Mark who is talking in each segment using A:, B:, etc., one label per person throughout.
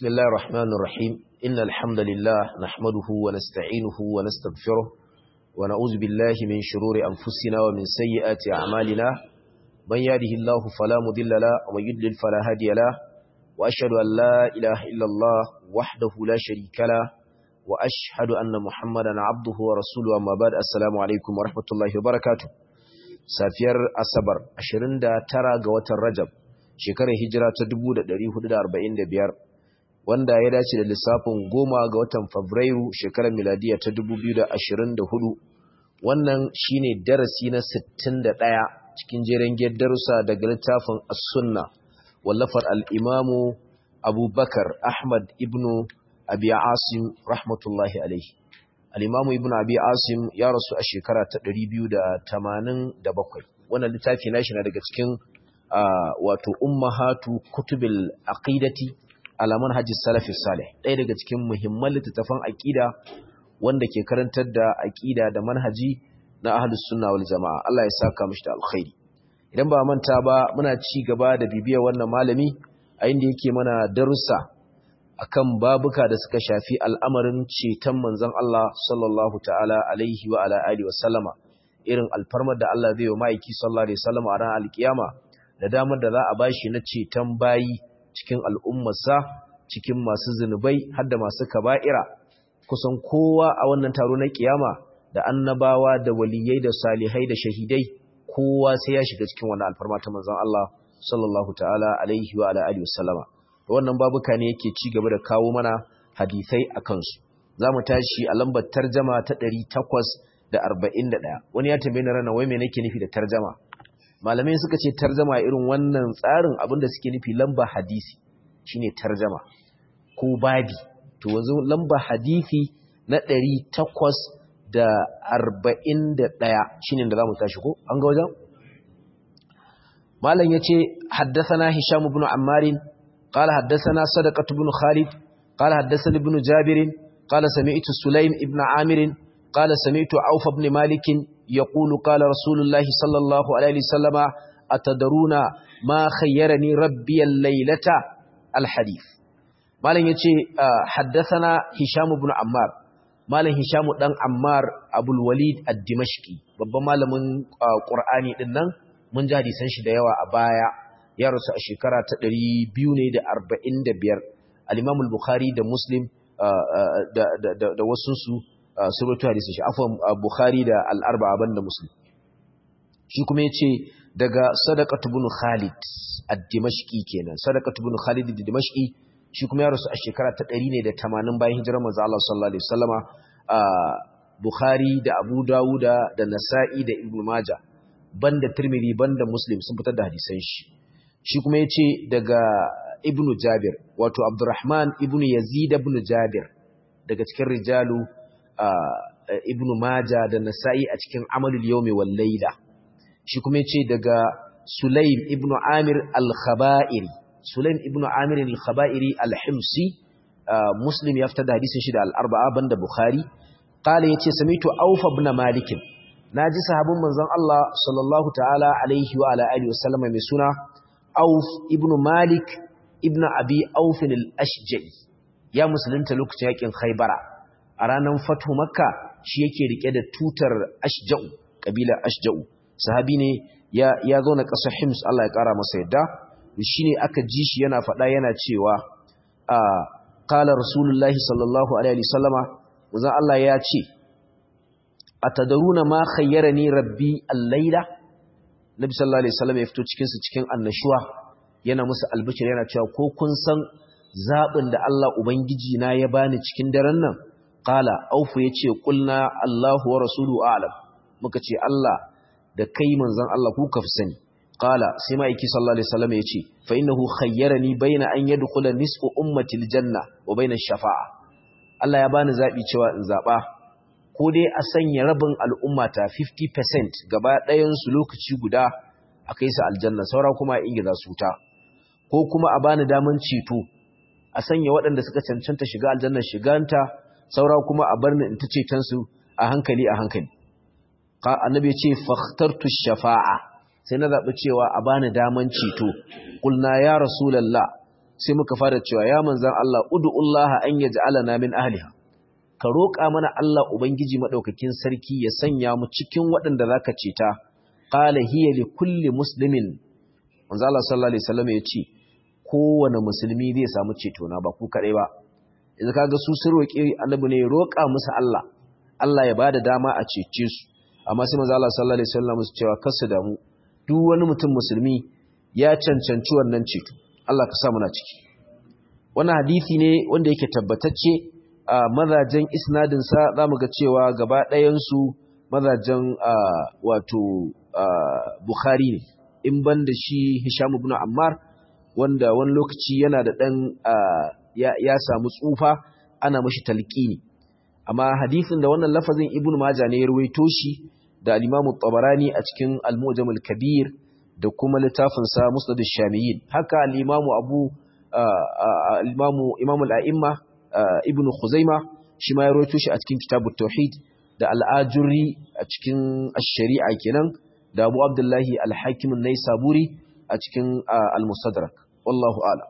A: بسم الله الرحمن الرحيم إن الحمد لله نحمده ونستعينه ونستغفره ونعوذ بالله من شرور أنفسنا ومن سيئات أعمالنا من يهده الله فلا مضل له ومن يضلل فلا هادي له وأشهد أن لا إله إلا الله وحده لا شريك له وأشهد أن محمدا عبده ورسوله أما بعد السلام عليكم ورحمة الله وبركاته safiyar asabar 29 ga watan rajab shekarar hijira ta 1445 wanda ya dace da lissafin goma ga watan fabrairu shekarar miladiya ta 2024 wannan shine darasi na 61 cikin jeren darussa daga littafin as-sunna wallafar al-imamu abubakar ahmad ibnu abi asim rahmatullahi alaihi al'imamu ibn abi asim ya rasu a shekara ta 287 wannan littafi na shi na daga cikin wato ummahatu kutubil aqidati alaman hajji salafi salih ɗaya daga cikin muhimman littattafan aƙida wanda ke karantar da aƙida da manhaji na ahlus sunna wal jama'a Allah ya saka mishi da alkhairi idan ba manta ba muna ci gaba da bibiyar wannan malami a inda yake mana darussa akan babuka da suka shafi al'amarin ceton manzon Allah sallallahu ta'ala alaihi wa ala alihi wa sallama irin alfarmar da Allah zai yi wa ma'aiki sallallahu alaihi wasallama a ran alkiyama da damar da za a bashi na ceton bayi cikin al'ummarsa cikin masu zunubai har da masu kaba'ira kusan kowa a wannan taro na kiyama da annabawa da waliyai da salihai da shahidai kowa sai ya shiga cikin wannan alfarma ta manzon Allah sallallahu ta'ala alaihi wa ala alihi wa sallama wannan babuka ne yake ci gaba da kawo mana hadisai a kansu za mu tashi a lambar tarjama ta 841 wani ya tambaye na rana wai me nake nufi da tarjama malamai suka ce tarjama irin wannan tsarin abinda suke nufi lamba hadisi shine tarjama ko babi to wanzu lamba hadisi na 841 shine da za mu tashi ko an ga wajen malam yace haddathana hisham ibn ammarin قال حدثنا صدقة بن خالد قال حدثني ابن جابر قال سمعت سليم ابن عامر قال سمعت عوف بن مالك يقول قال رسول الله صلى الله عليه وسلم أتدرون ما خيرني ربي الليلة الحديث مالن يتي حدثنا هشام بن عمار مالن هشام دان عمار ابو الوليد الدمشقي babban malamin qur'ani din nan mun ji hadisan shi da yawa a baya ya rasu a shekara ta 245 al-Imam al-Bukhari da Muslim da da da wasu su suratu hadisi shi afwan Bukhari da al-Arba'a banda Muslim shi kuma yace daga Sadaqat ibn Khalid ad-Dimashqi kenan Sadaqat ibn Khalid ad-Dimashqi shi kuma ya rasu a shekara ta 180 bayan hijirar manzo Allah sallallahu alaihi wasallama Bukhari da Abu Dawuda da Nasa'i da Ibn Majah banda Tirmidhi banda Muslim sun fitar da hadisan shi shi kuma ya ce daga ibn jabir wato abdurrahman ibn yazid ibn jabir daga cikin rijalu ibn maja da nasa'i a cikin amalul yawmi wal layla shi kuma ya ce daga sulaim ibn amir al-khaba'iri sulaim ibn amir al-khaba'iri al-himsi muslim ya fitar da hadisin shi da al-arba'a banda bukhari qala yace samitu awfa ibn malik naji sahabin manzon Allah sallallahu ta'ala alaihi wa ala alihi wa sallama mai suna Auf ibn Malik ibn Abi Auf al-Ashja'i ya musulunta lokacin yakin Khaybara a ranar Fatu Makka shi yake rike da tutar Ashja'u kabilar Ashja'u sahabi ne ya ya zo na ƙasar Hims Allah ya ƙara masa yadda shine aka ji shi yana faɗa yana cewa a qala rasulullahi sallallahu alaihi wasallama wazan Allah ya ce atadaruna ma khayyarani rabbi al-laila Nabi sallallahu alaihi wasallam ya fito cikin su cikin annashuwa yana musu albishir yana cewa ko kun san zabin da Allah ubangiji na ya bani cikin daren nan qala aufu yace qulna Allahu wa rasuluhu a'lam muka ce Allah da kai manzon Allah ku ka fi sani qala sai ma yake sallallahu alaihi wasallam yace fa innahu khayyarani baina an yadkhula nisfu ummati aljanna wa baina shafa'a Allah ya bani zabi cewa in zaba ko dai a sanya rabin al'ummata 50% gaba ɗayansu lokaci guda a kai su aljanna saura kuma a ingiza su ta ko kuma a bani daman ceto a sanya waɗanda suka cancanta shiga aljanna shiganta saura kuma a bar ni in ta cetonsu a hankali a hankali annabi ya ce fakhtartu shafa'a sai na zaɓi cewa a bani daman ceto ƙulna ya rasulallah sai muka fara cewa ya manzan Allah ud'ullaha an yaj'alana min ahliha ka roƙa mana Allah ubangiji madaukakin sarki ya sanya mu cikin waɗanda zaka ceta qala hiya li kulli muslimin manzo Allah sallallahu alaihi wasallam ya ce kowane musulmi zai samu ceto na ba ku kadai ba idan kaga su sun roƙi annabi ne roƙa musu Allah Allah ya bada dama a cece su amma sai manzo Allah sallallahu alaihi wasallam su cewa kasu da mu duk wani mutum musulmi ya cancanci wannan ceto Allah ka sa muna ciki wannan hadisi ne wanda yake tabbatacce a mazajen isnadin sa zamu ga cewa gaba ɗayan su mazajen wato Bukhari ne in ban da shi Hisham ibn Ammar wanda wani lokaci yana da ɗan ya samu tsufa ana mashi talqini amma hadisin da wannan lafazin Ibn Majah ne ya ruwaito shi da al-Imam tabarani a cikin Al-Mu'jam al-Kabir da kuma littafin sa Musnad ash-Shamiyyin haka al-Imam Abu al-Imam Imam al-A'imma Ibn Khuzaimah shi ma ya ruwaito shi a cikin Kitabut Tauhid da al-Ajuri a cikin ash-Shari'a kenan da Abu Abdullahi al-Hakim an-Naisaburi a cikin al-Mustadrak wallahu a'lam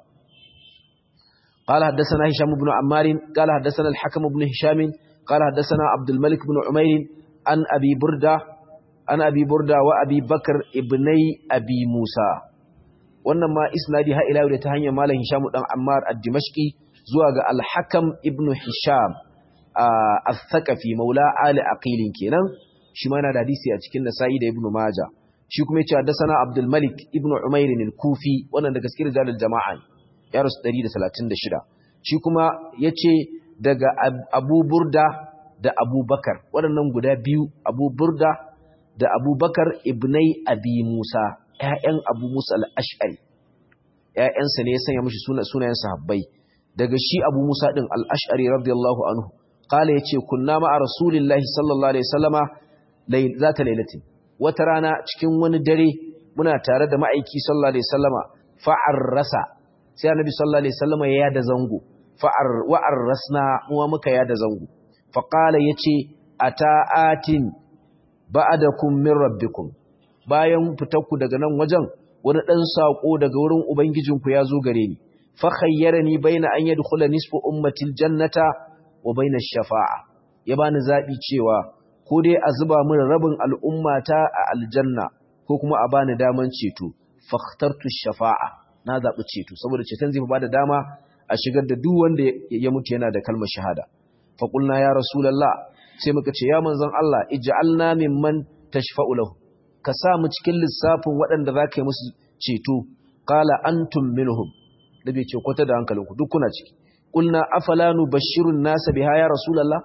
A: قال حدثنا هشام بن عمار قال حدثنا الحكم بن هشام قال حدثنا عبد الملك بن عمير عن أبي بردة عن أبي بردة وأبي بكر ابني أبي موسى wannan ma isnadi ha ila da ta hanyar malam Hisham dan Ammar ad-Dimashqi zuwa ga al-Hakam ibn Hisham al-Thaqafi maula Ali Aqil kenan shi ma yana da hadisi a cikin Nasa'i da Ibn Majah shi kuma yace haddathana Abdul Malik ibn Umair al-Kufi wannan da gaskiyar jalal jama'a ya rasu 136 shi kuma yace daga Abu Burda da Abu Bakar waɗannan guda biyu Abu Burda da Abu Bakar ibnai Abi Musa ƴaƴan Abu Musa al-Ash'ari ƴaƴansa ne ya sanya mishi sunayen sahabbai daga shi Abu Musa din al-Ash'ari radiyallahu anhu qala yace kunna ma'a rasulillahi sallallahu alaihi wasallama zata lailatin wata rana cikin wani dare muna tare da ma'aiki sallallahu alaihi wasallama fa'arrasa sai annabi sallallahu alaihi wasallama ya yada zango fa'ar wa'arrasna muwa muka yada zango fa qala yace ata'atin ba'adakum min rabbikum bayan fitarku daga nan wajen wani dan sako daga wurin ubangijinku ya zo gare ni fa khayyarani baina an yadkhula nisfu ummati aljannata wa baina ash-shafa'a ya bani zabi cewa ko dai a zuba min rabin al'ummata a aljanna ko kuma a bani daman ceto fakhtartu shafa'a na zabi ceto saboda ceton zai bada dama a shigar da duk wanda ya mutu yana da kalmar shahada fa qulna ya rasulullah sai muka ce ya manzon Allah ij'alna mimman tashfa'u lahu ka sa mu cikin lissafin waɗanda zaka yi musu ceto qala antum minhum da bai ce kwata da hankalinku duk kuna ciki qulna afala nubashshirun nasa biha ya rasulullah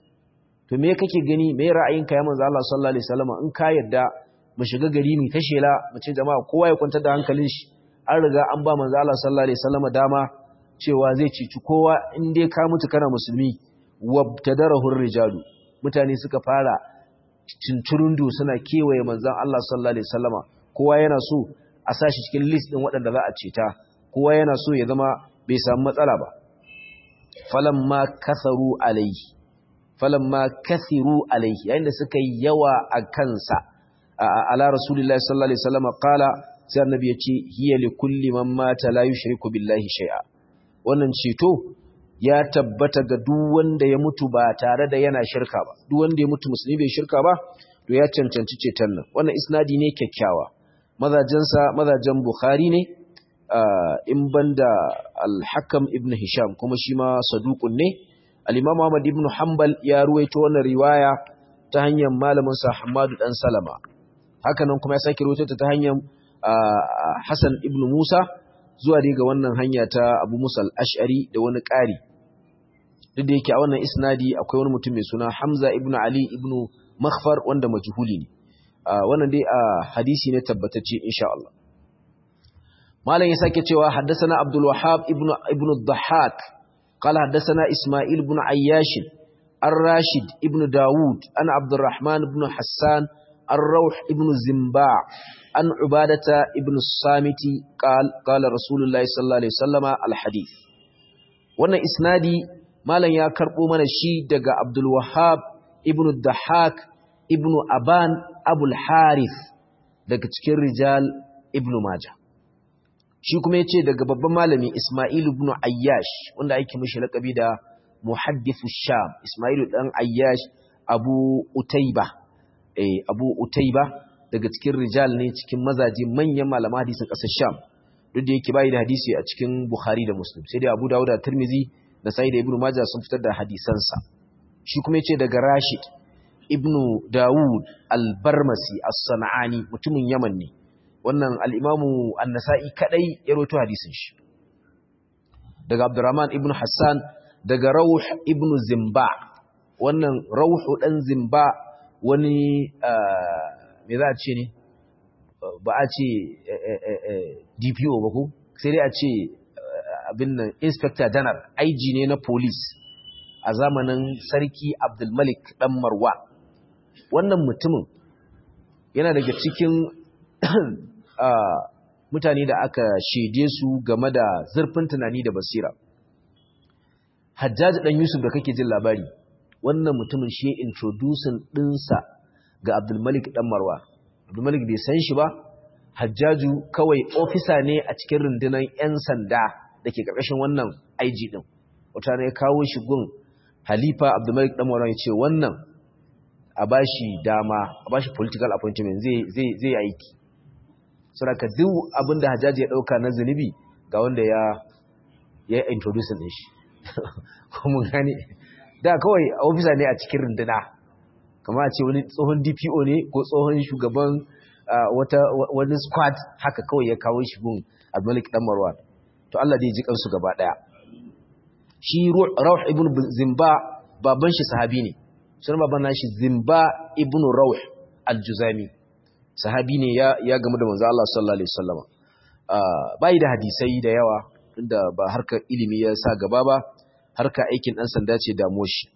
A: to me kake gani me ra'ayinka ya manzo Allah sallallahu alaihi wasallam in ka yadda mu shiga gari mu ta shela mu ce jama'a kowa ya kwanta da hankalin shi an riga an ba manzo Allah sallallahu alaihi wasallam dama cewa zai cici kowa in dai ka mutu kana musulmi wabtadarahu rijalu mutane suka fara cinturundu suna kewaye manzon Allah sallallahu alaihi wasallam kowa yana so a sashi cikin list din waɗanda za a ceta kowa yana so ya zama bai samu matsala ba falamma kasaru alaihi falamma kathiru alaihi yayin da suka yi yawa a kansa ala rasulullahi sallallahu alaihi wasallam qala sai annabi ya ce hiya li kulli man mata la yushriku billahi shay'a wannan ceto ya tabbata ga duk wanda ya mutu ba tare da yana shirka ba duk wanda ya mutu musulmi bai shirka ba to ya cancanci ceton nan wannan isnadi ne kyakkyawa mazajensa mazajen bukhari ne in banda al-hakam ibn hisham kuma shi ma saduqun ne al-imam ahmad ibn hanbal ya ruwaito wannan riwaya ta hanyar malamin sa hamadu dan salama hakanan kuma ya sake ruwaito ta hanyar hasan ibn musa zuwa daga wannan hanya ta abu musa al-ash'ari da wani ƙari duk da yake a wannan isnadi akwai wani mutum mai suna hamza ibn ali ibn makhfar wanda majhuli ne wannan dai a hadisi ne tabbatacce insha Allah malam ya sake cewa haddathana abdul wahhab ibn ibn ad-dhahhak qala haddathana isma'il ibn ayyash ar-rashid ibn daud ana abdurrahman ibn hassan ar-rawh ibn zimba an ubadata ibn samiti qala qala rasulullahi sallallahu alaihi wasallama al-hadith wannan isnadi malam ya karbo mana shi daga abdul wahhab ibn ad-dhahhak ibn aban abul harith daga cikin rijal ibn majah shi kuma yace daga babban malami Isma'il ibn Ayyash wanda ake mishi lakabi da muhaddithu Sham Isma'il dan Ayyash Abu Utayba eh Abu Utayba daga cikin rijal ne cikin mazaje manyan malaman hadisin ƙasar Sham duk da yake bai da hadisi a cikin Bukhari da Muslim sai dai Abu Dawud da Tirmidhi da Sa'id ibn Majah sun fitar da hadisansa shi kuma yace daga Rashid ibn Dawud al-Barmasi as-San'ani mutumin Yaman ne wannan al-Imam An-Nasa'i kadai ya rawaito hadisin shi daga Abdurrahman ibn Hassan daga Rawh ibn Zimba wannan Rawh dan Zimba wani me za a ce ne ba a ce DPO ba ko sai dai a ce abin nan inspector general IG ne na police a zamanin sarki Abdulmalik dan Marwa wannan mutumin yana daga cikin mutane da aka shede su game da zurfin tunani da basira Hajjaji dan Yusuf da kake jin labari wannan mutumin shi introducing dinsa ga Abdulmalik dan Marwa Abdulmalik bai san shi ba Hajjaju kawai ofisa ne a cikin rundunar 'yan sanda da ke ƙarƙashin wannan IG ɗin. Wata ne kawo shi gun Halifa Abdulmalik ɗan Marwan ya ce wannan a ba shi dama, a ba shi political appointment zai aiki. Saboda duk abin da Hajjaji ya ɗauka na zunubi ga wanda ya ya introduce ɗin shi. Kuma gani, da kawai ofisa ne a cikin runduna. Kama a ce wani tsohon DPO ne ko tsohon shugaban wata wani squad haka kawai ya kawo shi gun Abdulmalik dan Marwan to Allah dai ji kansu gaba daya shi Rawh ibn Zimba baban shi sahabi ne sunan baban nashi Zimba ibn Rawh al-Juzami sahabi ne ya ya gamu da manzo Allah sallallahu alaihi wasallam bai da hadisai da yawa inda ba harkar ilimi ya sa gaba ba harka aikin dan sanda ce da moshi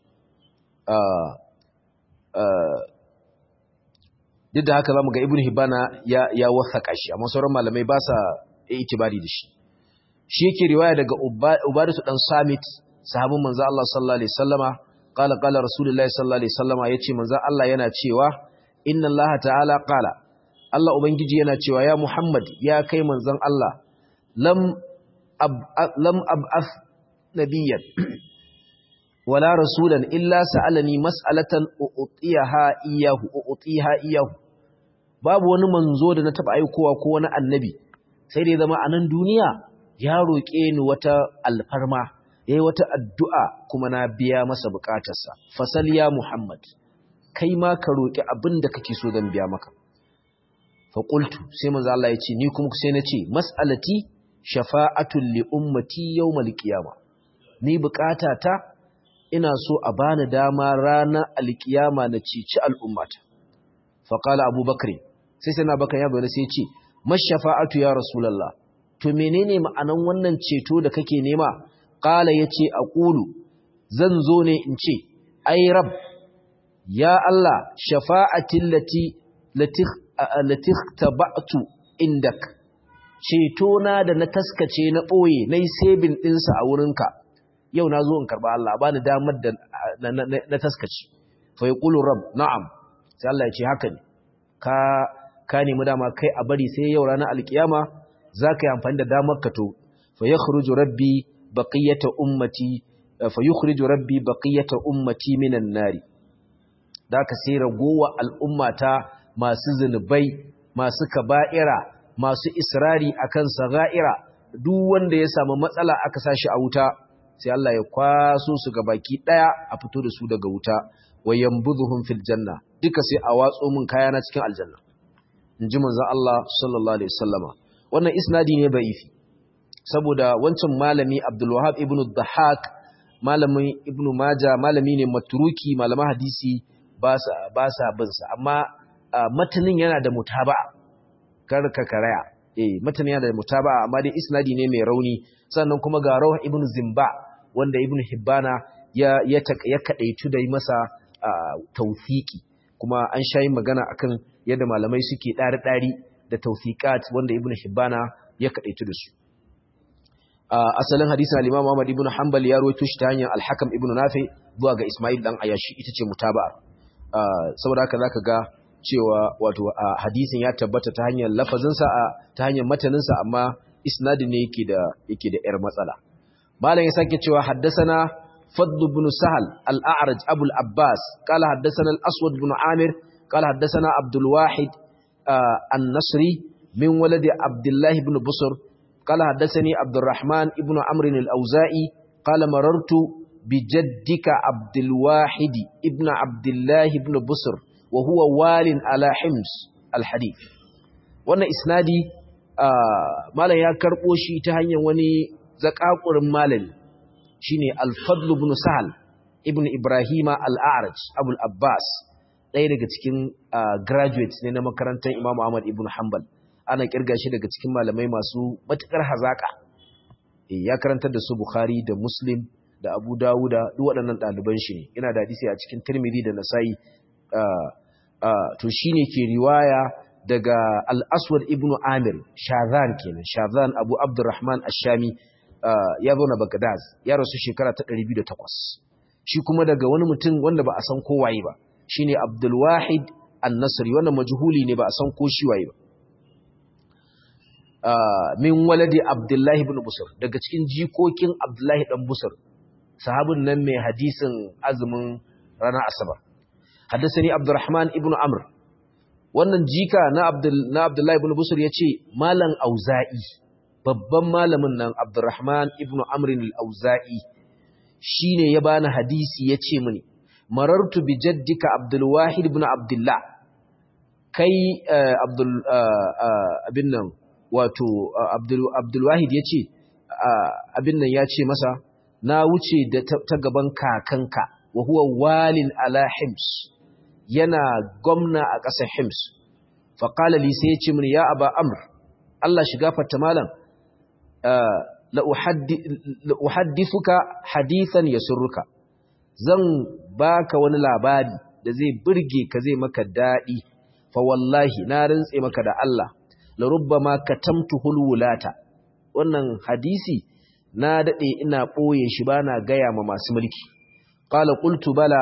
A: duk da haka zamu ga ibnu hibana ya ya wasaka shi amma sauran malamai ba sa itibari da shi shi yake riwaya daga ubadatu dan samit sahabin manzo Allah sallallahu alaihi wasallama qala qala rasulullahi sallallahu alaihi wasallama yace manzo Allah yana cewa inna Allah ta'ala qala Allah ubangiji yana cewa ya Muhammad ya kai manzon Allah lam ab, lam ab'ath nabiyyan wala rasulan illa sa'alani mas'alatan u'tiyaha iyahu u'tiha iyahu babu wani manzo da na taba aikowa ko wani annabi sai dai zama a nan duniya ya roƙe ni wata alfarma yayi wata addu'a kuma na biya masa bukatarsa fasal ya muhammad kai ma ka roƙi abin da kake so zan biya maka fa qultu sai manzo Allah ya ce ni kuma sai na ce mas'alati shafa'atul li ummati yawmal qiyamah ni bukatata ina so a bani dama ranar alkiyama na cici al'ummata faƙala abubakar sai sai na bakan ya bayyana sai ce mashafa'atu ya rasulallah to menene ma'anan wannan ceto da kake nema ƙala ya ce a ƙulu zan zo ne in ce ai rab ya Allah shafa'atin latik taba'tu indak ceto na da na taskace na ɓoye na yi sebin ɗinsa a wurinka yau na zo in karɓa Allah ba ni damar da na taskace fa yi ƙulu rab na'am sai Allah ya ce haka ne ka ka nemi dama kai a bari sai yau ranar alkiyama za ka yi amfani da damar ka to fa yakhruju rabbi baqiyata ummati fa yukhriju rabbi baqiyata ummati minan nari da ka sai ragowa al'ummata masu zunubai masu kaba'ira masu israri akan saga'ira duk wanda ya samu matsala aka sashi a wuta sai Allah ya kwaso su ga baki daya a fito da su daga wuta wa yanbudhuhum fil janna duka sai a watso min kayana cikin aljanna inji manzon Allah sallallahu alaihi wasallama wannan isnadi ne da'ifi saboda wancan malami Abdul Wahhab ibn Dhahak malamin Ibn Majah malami ne matruki malaman hadisi ba sa ba sa bin sa amma matanin yana da mutaba'a kar ka karaya eh matanin yana da mutaba'a amma dai isnadi ne mai rauni sannan kuma ga Rawh ibn Zimba wanda Ibn Hibbana ya ya ya kadaitu da masa tawfiki kuma an shayi magana akan yadda malamai suke ɗari-ɗari da tawfiqat wanda Ibn Hibbana ya kadaitu da su asalin hadisin al-Imam Ahmad ibn Hanbal ya rawaito shi ta hanyar al-Hakam ibn Nafi zuwa ga Ismail dan Ayashi ita ce mutaba'a saboda haka zaka ga cewa wato hadisin ya tabbata ta hanyar lafazin sa ta hanyar matanin sa amma isnadin ne yake da yake da yar matsala malam ya sake cewa haddathana fadl ibn sahal al-a'raj abu al-abbas qala haddathana al-aswad ibn amir qala haddathana abdul wahid an-nasri min waladi abdullah ibn busr qala haddathani abdurrahman ibn amr al-auza'i qala marartu بجدك عبد الواحد ابن عبد الله ابن بصر وهو وال على حمص الحديث wannan isnadi malam ya karbo shi ta hanyar wani zakakurin malami shine al-fadl ibn sahal ibn ibrahima al-a'raj abul abbas ɗaya daga cikin graduates ne na makarantar imam ahmad ibn hanbal ana kirga shi daga cikin malamai masu matukar hazaka ya karantar da su bukhari da muslim da Abu Dawuda duk waɗannan ɗaliban shi ne yana da hadisi a cikin Tirmidhi da Nasa'i to shine ke riwaya daga Al-Aswad ibn Amir Shazan kenan Shazan Abu Abdurrahman Ash-Shami ya zo na Baghdad ya rasu shekara ta 208 shi kuma daga wani mutum wanda ba a san ko waye ba shine Abdul Wahid An-Nasri wannan majhuli ne ba a san ko shi waye ba min waladi Abdullahi ibn Busr daga cikin jikokin Abdullahi dan Busr sahabin nan mai hadisin azumin ranar asabar haddasani abdurrahman ibn amr wannan jika na abdul na abdullahi ibn busur yace malam auza'i babban malamin nan abdurrahman ibn amr al-auza'i shine ya bani hadisi yace mini marartu bi jaddika abdul wahid ibn abdullah kai abdul abin nan wato abdul abdul wahid yace abin nan yace masa na wuce da ta gaban kakanka wa huwa walin ala hims yana gwamna a ƙasar hims faƙala li sai ya ce mini ya aba amr Allah shiga fata malam la'uhaddithuka hadithan ya surruka zan baka wani labari da zai burge ka zai maka daɗi fa wallahi na rintse maka da Allah la rubbama katamtuhul wulata wannan hadisi na daɗe ina ɓoye shi ba na gaya ma masu mulki. Ƙala ƙultu bala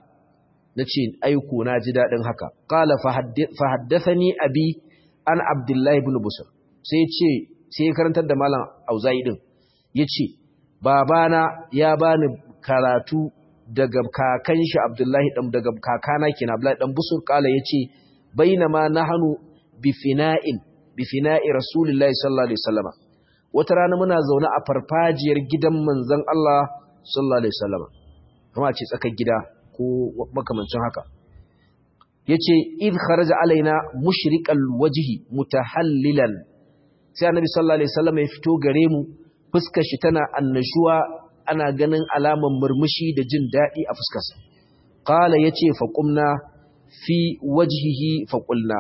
A: na ce aiko na ji daɗin haka. Ƙala fahaddasa ni abi an Abdullahi bin Busur. Sai ce, sai ya karantar da Malam Auza'i ɗin, ya ce, Babana ya bani karatu daga kakan shi Abdullahi ɗan daga kakana ke na Abdullahi ɗan Busur. Ƙala ya ce, Bainama na hannu bifina'in, bifina'i Rasulullahi sallallahu Alaihi wasallama. wata rana muna zaune a farfajiyar gidan manzon Allah sallallahu alaihi wasallam kuma ce tsakar gida ko makamancin haka yace id kharaja alaina mushriqal wajhi mutahallilan sai annabi sallallahu alaihi wasallam ya fito gare mu fuskar shi tana annashuwa ana ganin alaman murmushi da jin dadi a fuskarsa qala yace fa qumna fi wajhihi fa qulna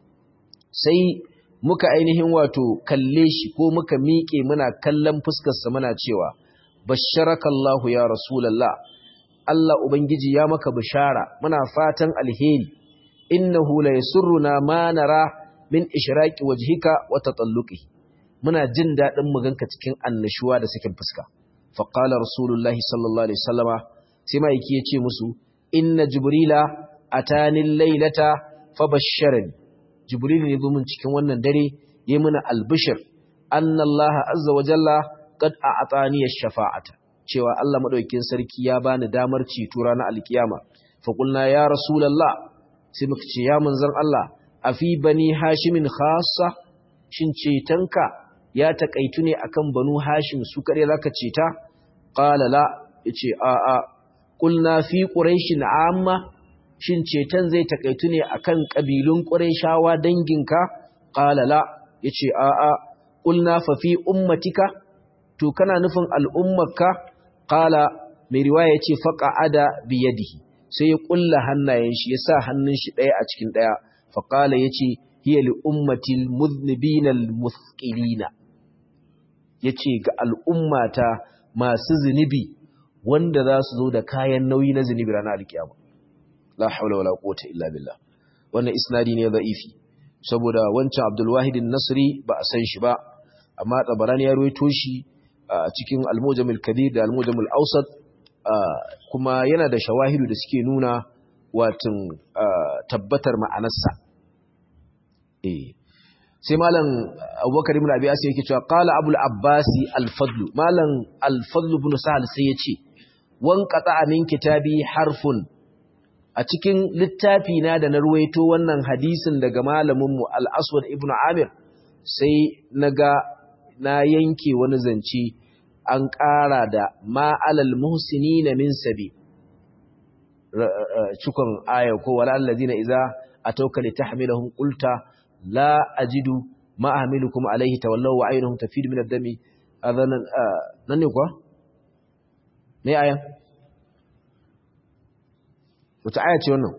A: sai muka ainihin wato kalle shi ko muka miƙe muna kallon fuskarsa muna cewa basharakallahu ya rasulallah Allah ubangiji ya maka bishara muna fatan alheri innahu la yasurruna ma nara min ishraqi wajhika wa tatalluqi muna jin dadin mu ganka cikin annashuwa da sakin fuska fa qala rasulullahi sallallahu alaihi wasallama sai mai yake yace musu inna jibrila atani laylata fabashsharani jibril ne zo min cikin wannan dare yi mana albishir annallaha azza wa jalla qad a'tani ash-shafa'ata cewa Allah madaukakin sarki ya bani damar ceto ranar alkiyama fa qulna ya rasulullah sai muka ce ya manzon Allah afi bani hashimin khassa shin cetonka ya takaitu ne akan banu hashim su kare zaka ceta qala la yace a a qulna fi quraishin amma shin ceton zai takaitu ne akan kabilun quraishawa danginka qala la yace a a qulna fa fi ummatika to kana nufin al'ummarka qala mai riwaya yace faqa'ada bi yadihi sai ya kulla hannayen shi ya sa hannun shi daya a cikin daya fa qala yace hiya li ummatil mudhnibina al muthqilina yace ga al'ummata masu zunubi wanda za su zo da kayan nauyi na zunubi ranar alkiyama la haula wala quwwata illa billah wannan isnadi ne da'ifi saboda wancan Abdul Wahid nasri ba a san shi ba amma Tabarani ya ruwaito shi a cikin Al-Mujam al-Kabir da Al-Mujam al-Awsat kuma yana da shawahidu da suke nuna watan tabbatar ma'anarsa eh sai malam abubakar ibn abi asim yake cewa qala abul abbasi al-fadl malam al-fadl ibn sahal sai yace wan qata'a min kitabi harfun a cikin littafi na da na ruwaito wannan hadisin daga malamin mu al-aswad ibn amir sai naga na yanke wani zance an ƙara da ma alal muhsinina min sabi cikon aya ko wala allazina idza atawka litahmilahum qulta la ajidu ma ahmilukum alayhi tawallaw wa aynuhum tafidu min ad-dami adhanan nan ne kuwa ne aya wata aya ce wannan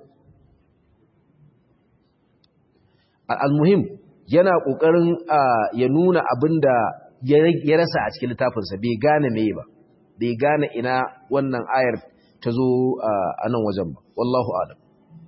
A: al-muhim yana kokarin ya nuna abinda ya rasa a cikin littafinsa bai gane meye ba bai gane ina wannan ayar ta zo a nan wajen ba wallahu alam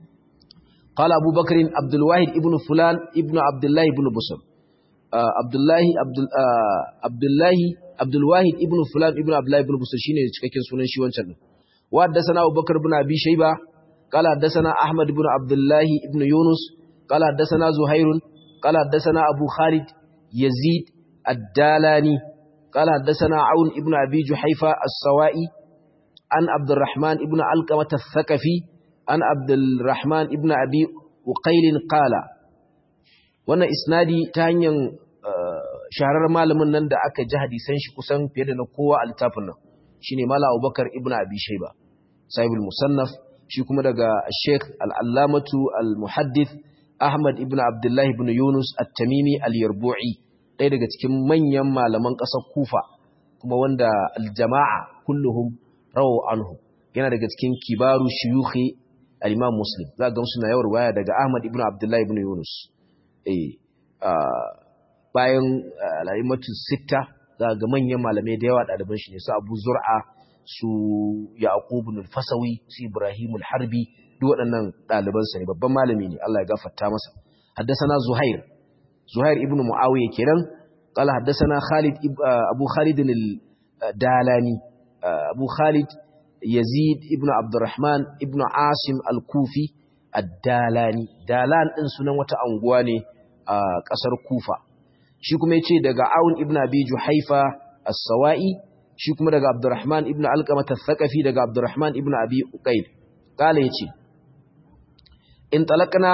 A: قال أبو بكر عبد الواحد ابن فلان ابن عبد الله ابن بصر عبد الله عبد عبد الله عبد الواحد ابن فلان ابن عبد الله ابن بصر shine cikakken sunan shi wancan wa haddathana Abu Bakar ibn Abi Shayba قال حدثنا أحمد بن عبد الله ابن يونس قال حدثنا زهير قال حدثنا أبو خالد يزيد الدالاني قال حدثنا عون ابن أبي جحيفة السوائي عن عبد الرحمن ابن علقمة الثقفي عن عبد الرحمن ابن أبي وقيل قال وانا إسنادي تانيا shaharar malamin nan da aka ji hadisan shi kusan fiye da na kowa a littafin nan shine mala abubakar ibn abi shayba sahibul musannaf shi kuma daga sheikh al-allamatu al-muhaddith ahmad ibn abdullahi ibn yunus at-tamimi al-yarbu'i ɗaya daga cikin manyan malaman ƙasar kufa kuma wanda al-jama'a kulluhum rawu anhu yana daga cikin kibaru shuyukhi al-imam muslim za ga suna yawar waya daga ahmad ibn abdullahi ibn yunus eh bayan al'aimatu sitta za ga manyan malamai da yawa ɗaliban shi ne su abu zur'a su yaqub al-fasawi su ibrahim al-harbi duk waɗannan ɗaliban sa ne babban malami ne Allah ya gafarta masa haddathana zuhair zuhair ibn muawiya kenan qala haddathana khalid abu khalid al-dalani abu khalid yazid ibn abdurrahman ibn asim al-kufi ad-dalani dalan din sunan wata anguwa ne a ƙasar kufa shi kuma ya ce daga awun ibn abi juhaifa as-sawa'i shi kuma daga abdurrahman ibn alqamah al-thaqafi daga abdurrahman ibn abi uqayl kala yace in talaqna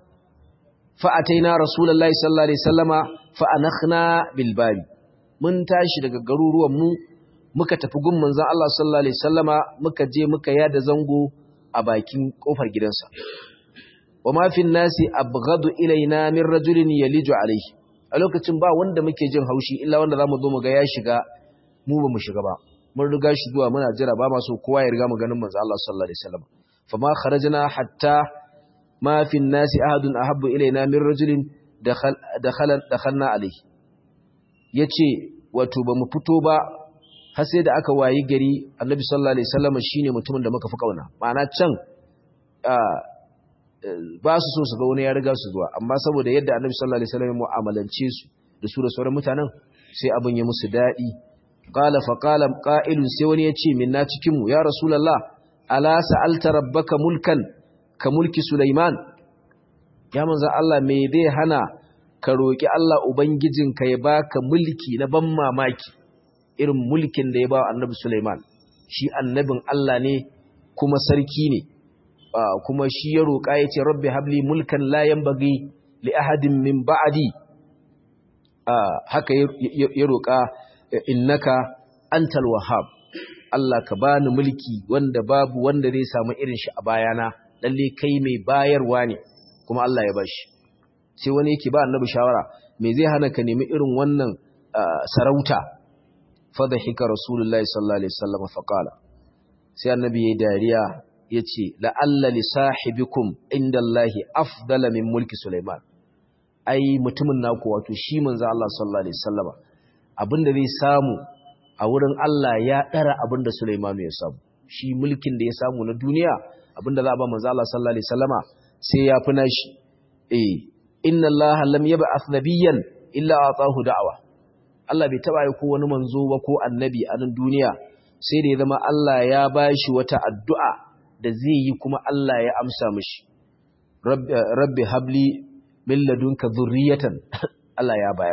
A: fa ataina rasulullahi sallallahu alaihi wasallama fa anakhna bil babi mun tashi daga garuruwan mu muka tafi gun manzon Allah sallallahu alaihi wasallama muka je muka yada zango a bakin kofar gidansa wa ma fi nasi abghadu ilaina min rajulin yaliju alaihi a lokacin ba wanda muke jin haushi illa wanda zamu zo mu ga ya shiga mu ba mu shiga ba mun riga shi zuwa muna jira ba maso kowa ya riga mu ganin manzo Allah sallallahu alaihi wasallam fama kharajna hatta ma fi an-nasi ahadun ahabbu ilaina min rajulin dakhala dakhalna alayhi yace wato ba mu fito ba har sai da aka wayi gari annabi sallallahu alaihi wasallam shine mutumin da muka fi kauna ma'ana can ba su so su ga wani ya riga su zuwa amma saboda yadda annabi sallallahu alaihi wasallam mu'amalance su da su da sauran mutanen sai abin ya musu dadi qala fa qala qa'ilun sai wani ya ce minna cikin mu ya rasulullah ala sa'alta rabbaka mulkan ka mulki sulaiman ya manzo Allah me zai hana ka roki Allah ubangijinka ya baka mulki na ban mamaki irin mulkin da ya ba annabi sulaiman shi annabin Allah ne kuma sarki ne kuma shi ya roƙa ya ce rabbi habli mulkan layan bagi li ahadin min ba'adi haka ya roƙa innaka antal wahhab Allah ka bani mulki wanda babu wanda zai samu irin shi a bayana lalle kai mai bayarwa ne kuma Allah ya bashi sai wani yake ba annabi shawara me zai hana ka nemi irin wannan sarauta fadhika rasulullahi sallallahu alaihi wasallam faqala sai annabi yayi dariya ya ce la'alla li sahibikum inda Allahi afdala min mulki Sulaiman ai mutumin naku wato shi manzo Allah sallallahu alaihi wasallama abinda zai samu a wurin Allah ya dara abinda Sulaiman ya samu shi mulkin da ya samu na duniya abinda za a ba manzo Allah sallallahu alaihi wasallama sai ya fi nashi eh inna Allah lam yab'ath nabiyyan illa atahu da'wa Allah bai taba yi ko wani manzo ba ko annabi a nan duniya sai da ya zama Allah ya bashi wata addu'a da zai yi kuma Allah ya amsa mishi rabbi habli min ladunka zurriyatan Allah ya bayar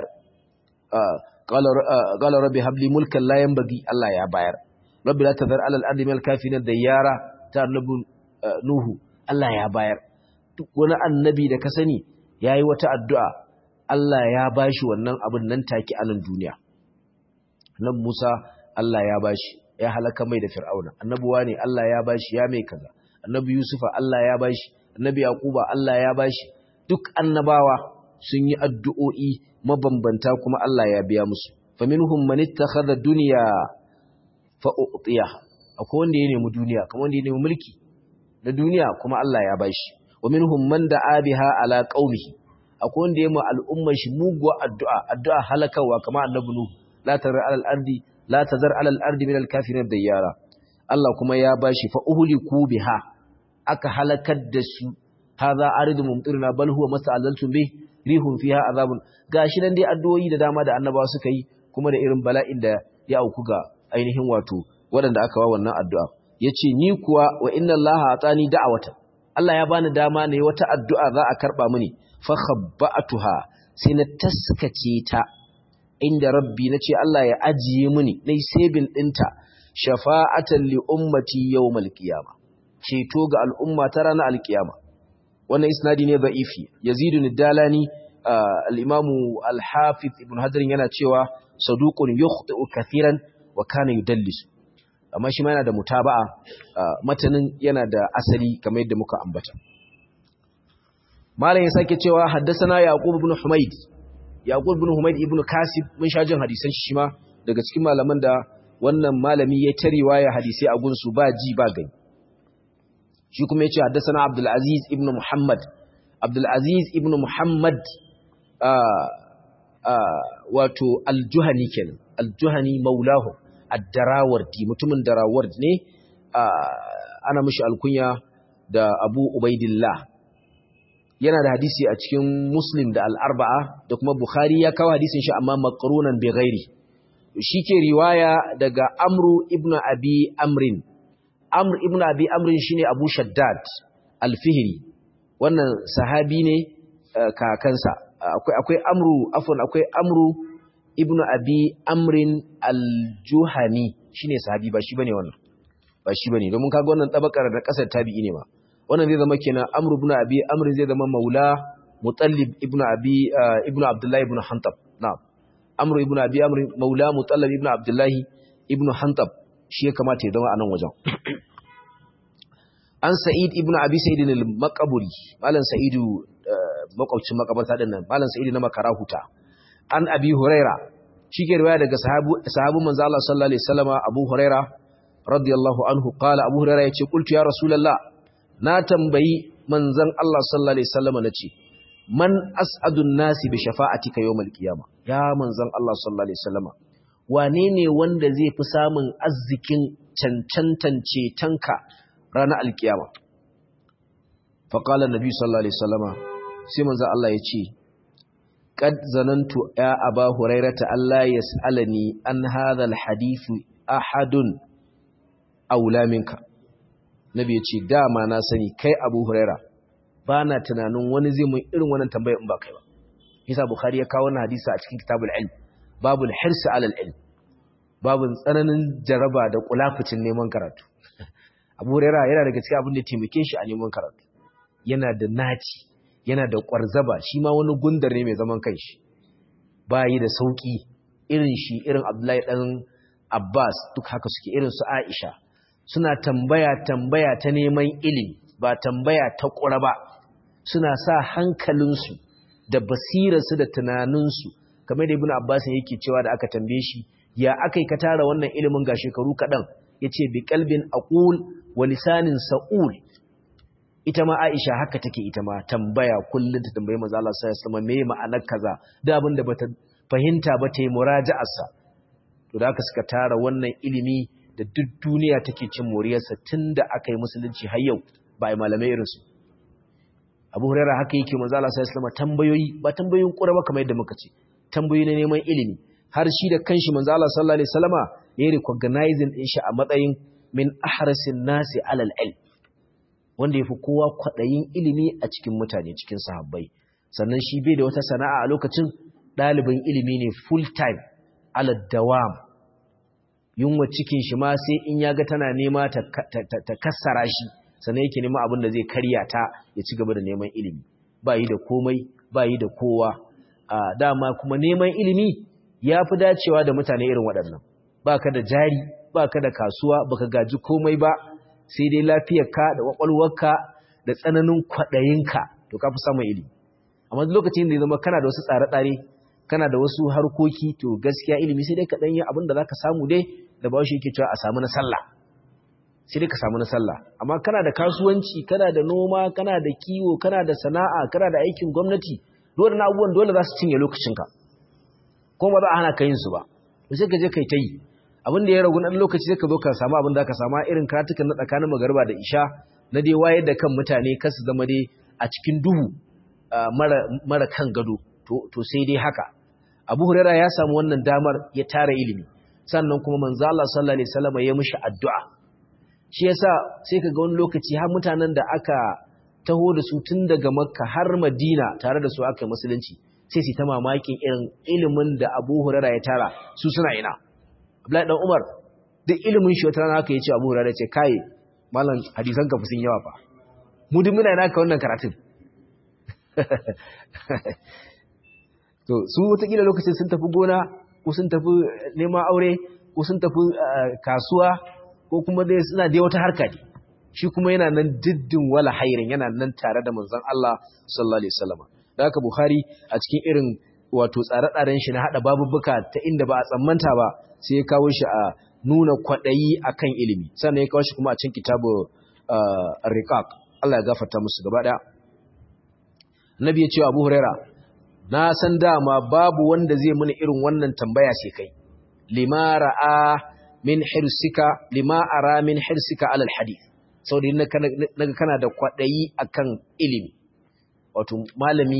A: qala rabbi habli mulkan la yanbaghi Allah ya bayar rabbi la tadhar ala al-ardi min al-kafirin dayyara ta annabi nuhu Allah ya bayar duk wani annabi da ka sani yayi wata addu'a Allah ya bashi wannan abin nan take a nan duniya nan Musa Allah ya bashi ya halaka mai da Fir'auna annabuwa ne Allah ya bashi ya mai kaza annabi Yusufa Allah ya bashi annabi Yaquba Allah ya bashi duk annabawa sun yi addu'o'i mabambanta kuma Allah ya biya musu faminhum man ittakhadha dunya fa u'tiyaha akwai wanda ya nemi duniya kamar wanda ya nemi mulki na duniya kuma Allah ya bashi wa minhum man da'a biha ala qaumihi akwai wanda ya ma al'ummar shi muguwa addu'a addu'a halakawa kamar annabi nuhu la tazar alal ardi la tazar alal ardi min al kafirin dayyara Allah kuma ya bashi fa uhliku biha aka halakar da su hadha aridu mumtirna bal huwa mas'alaltum bih rihun fiha azabun gashi nan dai addu'o'i da dama da annabawa suka yi kuma da irin bala'in da ya auku ga ainihin wato waɗanda aka wa wannan addu'a yace ni kuwa wa inna allaha atani da'awatan Allah ya bani dama ne wata addu'a za a karba mini fa khabba'atuha sai na taskace ta inda rabbi nace Allah ya ajiye mini nayi sabin dinta shafa'atan li ummati yawmal qiyama ceto ga al'umma ta ranar alkiyama wannan isnadi ne da'ifi yazidu nidalani al-imamu al-hafiz ibn hadr yana cewa saduqun yukhti'u kathiran wa kana yudallis amma shi ma yana da mutaba'a matanin yana da asali kamar yadda muka ambata malam ya sake cewa haddasana yaqub ibn humayd yaqub ibn humayd ibn kasib mun sha jin hadisan shi ma daga cikin malaman da wannan malami ya ta riwaya hadisi a gunsu ba ji ba gani shi kuma yace haddasana abdul aziz ibn muhammad abdul aziz ibn muhammad wato al-juhani kenan al-juhani maulahu ad-darawardi mutumin daraward ne ana mishi alkunya da abu ubaidillah yana da hadisi a cikin muslim da al'arba'a da kuma bukhari ya kawo hadisin shi amma makarunan bai gairi shi ke riwaya daga amru ibn abi amrin amr ibn abi amrin shine abu shaddad alfihiri wannan sahabi ne kakansa akwai amru afwan akwai amru ibn abi amrin aljuhani shine sahabi ba shi bane wannan ba shi bane domin kaga wannan tabakar da kasar tabi'i ne ma wannan zai zama kenan amr ibn abi amr zai zama maula mutallib ibn abi ibn abdullah ibn hantab na'am amr ibn abi amr maula mutallib ibn abdullah ibn hantab shi ya kamata ya zama a nan wajen an sa'id ibn abi sa'id al-maqburi malam sa'idu makwabcin makabarta din nan malam sa'idu na makarahuta an abi huraira shi ke riwaya daga sahabu sahabu manzo Allah sallallahu alaihi wasallama abu huraira radiyallahu anhu qala abu huraira yace qultu ya rasulullah na tambayi manzon Allah sallallahu alaihi wasallama nace man as'adun nasi bi shafa'atika yawmal qiyama ya manzon Allah sallallahu alaihi wasallama wane ne wanda zai fi samun arzikin cancantance tanka ranar alkiyama faqala nabi sallallahu alaihi wasallama sai manzon Allah ya ce qad zanantu ya aba hurairata Allah yas'alani an hadha alhadith ahadun aula minka nabi ya ce dama na sani kai abu huraira ba na tunanin wani zai mun irin wannan tambayar in ba kai ba yasa bukhari ya kawo wannan hadisi a cikin kitabul ilm babul hirsi alal ilm babun tsananin jaraba da kulafucin neman karatu abu huraira yana daga cikin abin da taimake shi a neman karatu yana da naci yana da kwarzaba shi ma wani gundar ne mai zaman kanshi bayi da sauki irin shi irin abdullahi dan abbas duk haka suke irin su aisha suna tambaya tambaya ta neman ilimi ba tambaya ta ƙura ba suna sa hankalinsu da basirarsu da tunaninsu kamar da ibn abbas yake cewa da aka tambaye shi ya aka ka tara wannan ilimin ga shekaru kaɗan ya ce bi kalbin aqul wa lisanin sa'ul ita ma aisha haka take ita ma tambaya kullum ta tambaye manzo Allah sallallahu alaihi wasallam me ma'anar kaza da abin da bata fahimta ba ta yi muraja'arsa to da aka suka tara wannan ilimi da duk duniya take cin moriyarsa tun da aka yi musulunci har yau ba a malamai irinsu abu hurera haka yake manzo Allah sallallahu alaihi tambayoyi ba tambayoyin ƙura ba kamar yadda muka ce tambayoyi na neman ilimi har shi da kanshi manzo Allah sallallahu alaihi wasallama ya recognizing din shi a matsayin min ahrasin nasi alal ilm wanda yafi kowa kwadayin ilimi a cikin mutane cikin sahabbai sannan shi bai da wata sana'a a lokacin ɗalibin ilimi ne full time ala dawam yunwa cikin shi ma sai in ya ga tana nema ta kassara shi sannan yake nema abin da zai karya ta ya ci gaba da neman ilimi ba yi da komai ba yi da kowa dama kuma neman ilimi ya fi dacewa da mutane irin waɗannan ba ka da jari ba ka da kasuwa ba ka gaji komai ba sai dai lafiyarka da ƙwaƙwalwarka da tsananin kwaɗayinka to ka fi samun ilimi amma lokacin da ya zama kana da wasu tsare-tsare kana da wasu harkoki to gaskiya ilimi sai dai ka ɗanyi abin da za ka samu dai da ba shi yake cewa a samu na sallah sai dai ka samu na sallah amma kana da kasuwanci kana da noma kana da kiwo kana da sana'a kana da aikin gwamnati dole na abubuwan dole za su cinye lokacinka kuma ba za a hana ka yin su ba to sai ka je kai ta yi abin da ya ragu na lokaci sai ka zo ka samu abin da ka samu irin karatukan na tsakanin magarba da isha na dai wayar da kan mutane kar su zama dai a cikin duhu mara kan gado to sai dai haka abu huraira ya samu wannan damar ya tara ilimi sannan kuma manzo Allah sallallahu alaihi wasallam ya mishi addu'a shi yasa sai kaga wani lokaci har mutanen da aka taho da su tun daga makka har madina tare da su aka yi musulunci sai su ta mamakin irin ilimin da abu huraira ya tara su suna ina abdullahi dan umar duk ilimin shi wata rana aka yi ce abu huraira ce kai malam hadisan ka sun yawa fa mu duk muna ina ka wannan karatun to su wataƙila lokacin sun tafi gona ko sun tafi neman aure ko sun tafi kasuwa ko kuma dai suna dai wata harka ne shi kuma yana nan diddin wala hairin yana nan tare da manzon Allah sallallahu alaihi wasallam da haka Bukhari a cikin irin wato tsare-tsaren shi na hada babubuka ta inda ba a tsammanta ba sai ya kawo shi a nuna kwadayi akan ilimi sannan ya kawo shi kuma a cikin kitabu ar-riqaq Allah ya gafarta musu gaba daya Nabi ya ce Abu Huraira na san dama babu wanda zai muni irin wannan tambaya sai kai lima ra'a min hirsika lima ara min hirsika alal hadith saboda naga kana da kwadayi akan ilimi wato malami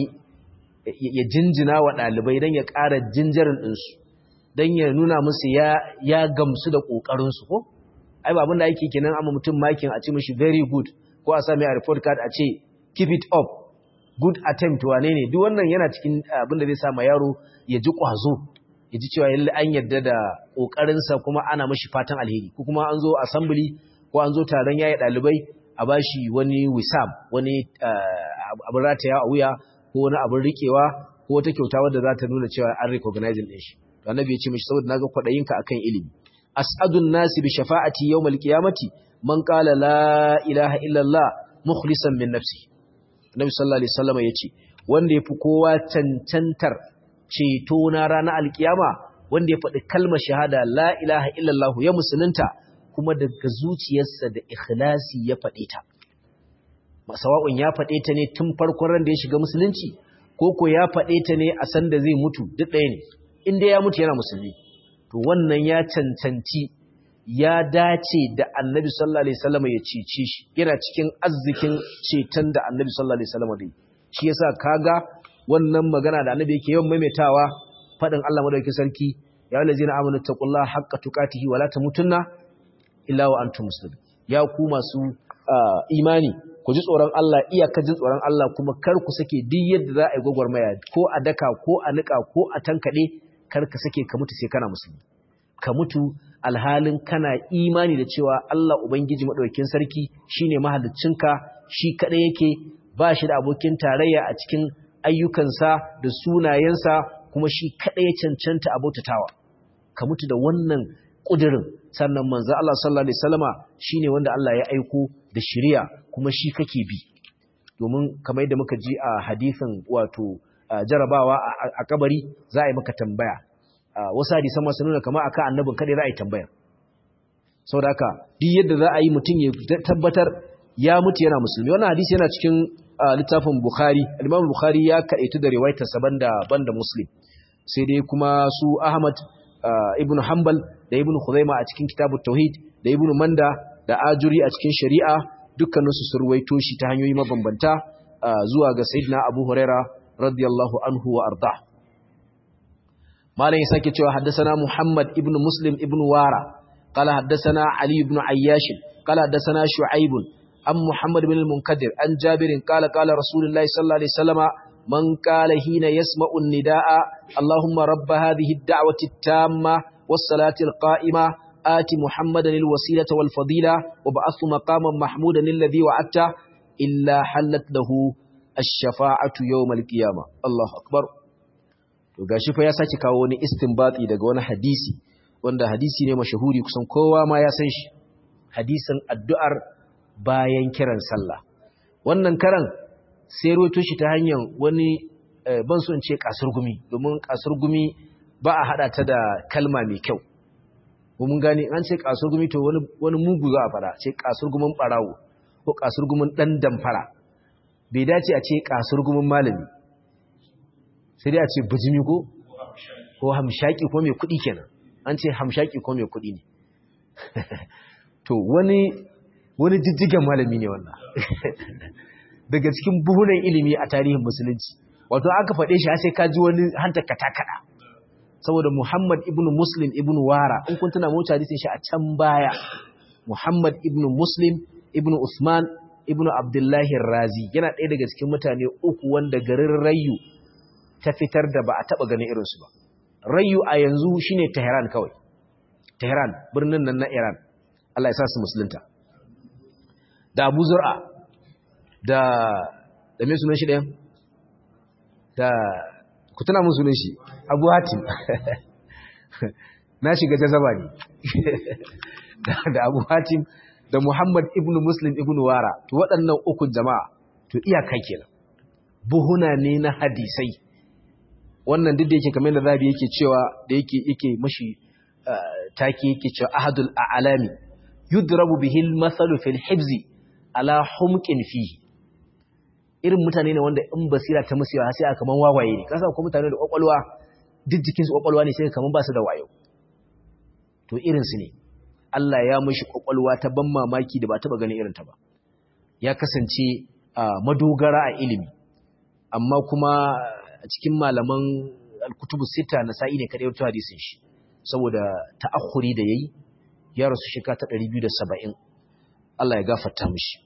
A: ya jinjina wa dalibai dan ya ƙara jinjarin din su dan ya nuna musu ya ya gamsu da kokarin su ko ai ba abin da yake kenan amma mutum makin a ce mishi very good ko a sami a report card a ce keep it up good attempt wane ne duk wannan yana cikin abin da zai sa ma yaro ya ji kwazo ya ji cewa yalle an yarda da kokarinsa kuma ana mashi fatan alheri ko kuma an zo assembly ko an zo taron yayi dalibai a bashi wani wisam wani abin rataya a wuya ko wani abin rikewa ko wata kyauta wadda za ta nuna cewa an recognizing din shi to annabi ya ce mishi saboda naga kwadayinka akan ilimi as'adun nasi bi shafa'ati yawmal qiyamati man qala la ilaha illa allah mukhlisan min nafsihi Nabi sallallahu alaihi wasallam yace wanda yafi kowa cancantar ceto na ranar alkiyama wanda ya faɗi kalmar shahada la ilaha illallah ya musulunta kuma daga zuciyarsa da ikhlasi ya faɗe ta masawa'un ya faɗe ta ne tun farkon ran da ya shiga musulunci ko ko ya faɗe ta ne a san da zai mutu duk ɗaya ne in dai ya mutu yana musulmi to wannan ya cancanci ya dace da annabi sallallahu alaihi wasallam ya cece shi yana cikin arzikin ceton da annabi sallallahu alaihi wasallam dai shi yasa kaga wannan magana da annabi yake yawan maimaitawa fadin Allah madaukakin sarki ya allazina amanu taqullaha haqqa tuqatihi wala tamutunna illa wa antum muslimun ya ku masu imani ku ji tsoron Allah iyaka jin tsoron Allah kuma kar ku sake duk yadda za a yi gwagwarmaya ko a daka ko a nika ko a tankade kar ka sake ka mutu sai kana musulmi ka mutu alhalin kana imani da cewa Allah Ubangiji maɗaukin sarki shine mahaliccinka shi kaɗai yake ba shi da abokin tarayya a cikin ayyukansa da sunayensa kuma shi kaɗai ya cancanta a bautatawa ka mutu da wannan ƙudurin sannan manzo Allah sallallahu alaihi wasallama shine wanda Allah ya aiko da shari'a kuma shi kake bi domin kamar yadda muka ji a hadisin wato jarabawa a kabari za a yi maka tambaya wasu hadisan masu nuna kama akan annabin kada za a yi tambayar sau da haka duk yadda za a yi mutum ya tabbatar ya mutu yana musulmi wannan hadisi yana cikin littafin bukhari alimam bukhari ya kaɗaitu da riwaitarsa banda banda muslim sai dai kuma su ahmad ibn hanbal da ibn khuzaima a cikin kitabut tauhid da ibn manda da ajuri a cikin shari'a dukkaninsu sun ruwaito shi ta hanyoyi mabambanta zuwa ga sayyidina abu huraira radiyallahu anhu wa arda malam ya sake cewa haddasana Muhammad ibn Muslim ibn Wara qala haddasana Ali ibn Ayyash qala haddasana Shu'aib an Muhammad ibn al-Munkadir an Jabir qala qala Rasulullahi sallallahu alaihi wasallama man qala hina yasma'u an-nidaa Allahumma rabb hadhihi ad-da'wati at-tamma was-salati al-qa'ima ati Muhammadan al-wasilata wal-fadila wa ba'athu maqaman mahmudan alladhi wa'atta illa halat lahu ash-shafa'atu yawm al-qiyamah Allahu akbar to gashi fa ya saki kawo wani istinbati daga wani hadisi wanda hadisi ne mashahuri kusan kowa ma ya san shi hadisin addu'ar bayan kiran sallah wannan karan sai roto shi ta hanyar wani ban so in ce kasar gumi domin kasar gumi ba a hada ta da kalma mai kyau mun gane an ce kasar gumi to wani wani mugu za a fara ce kasar gumin barawo ko kasar gumin dan damfara bai dace a ce kasar gumin malami sai dai a ce bijimi ko ko hamshaki ko mai kuɗi kenan an ce hamshaki ko mai kuɗi ne to wani wani jijjigen malami ne wannan daga cikin buhunan ilimi a tarihin musulunci wato aka faɗe shi sai ka ji wani hanta katakada saboda Muhammad ibn Muslim ibn Wara in kun tuna mota hadisin shi a can baya Muhammad ibn Muslim ibn Usman ibn Abdullahi Razi yana ɗaya daga cikin mutane uku wanda garin Rayu ta fitar da ba a taɓa ganin irinsu ba Rayu a yanzu shine Tehran kawai Tehran birnin nan na Iran Allah ya sa su musulunta da Abu Zur'a da da me sunan shi ɗayan da ku tuna mun sunan shi Abu Hatim na shiga jazaba ne da Abu Hatim da Muhammad ibn Muslim ibn Wara to waɗannan ukun jama'a to iyaka kenan buhuna ne na hadisai wannan duk da yake kamar da Rabi yake cewa da yake yake mashi take yake cewa ahadul a'lami yudrabu bihi al-masalu fil hibzi ala humqin fihi irin mutane ne wanda in basira ta musu yawa sai aka kaman wawaye ne kasa ko mutane da kwakwalwa duk jikin su kwakwalwa ne sai kaman ba su da wayo to irin su ne Allah ya mishi kwakwalwa ta ban mamaki da ba taba ganin irin ta ba ya kasance madogara a ilimi amma kuma a cikin malaman al-kutubu sita na sa'i ne kadai wato hadisin shi saboda ta'akhuri da yayi ya rasu shika ta 270 Allah ya gafarta mishi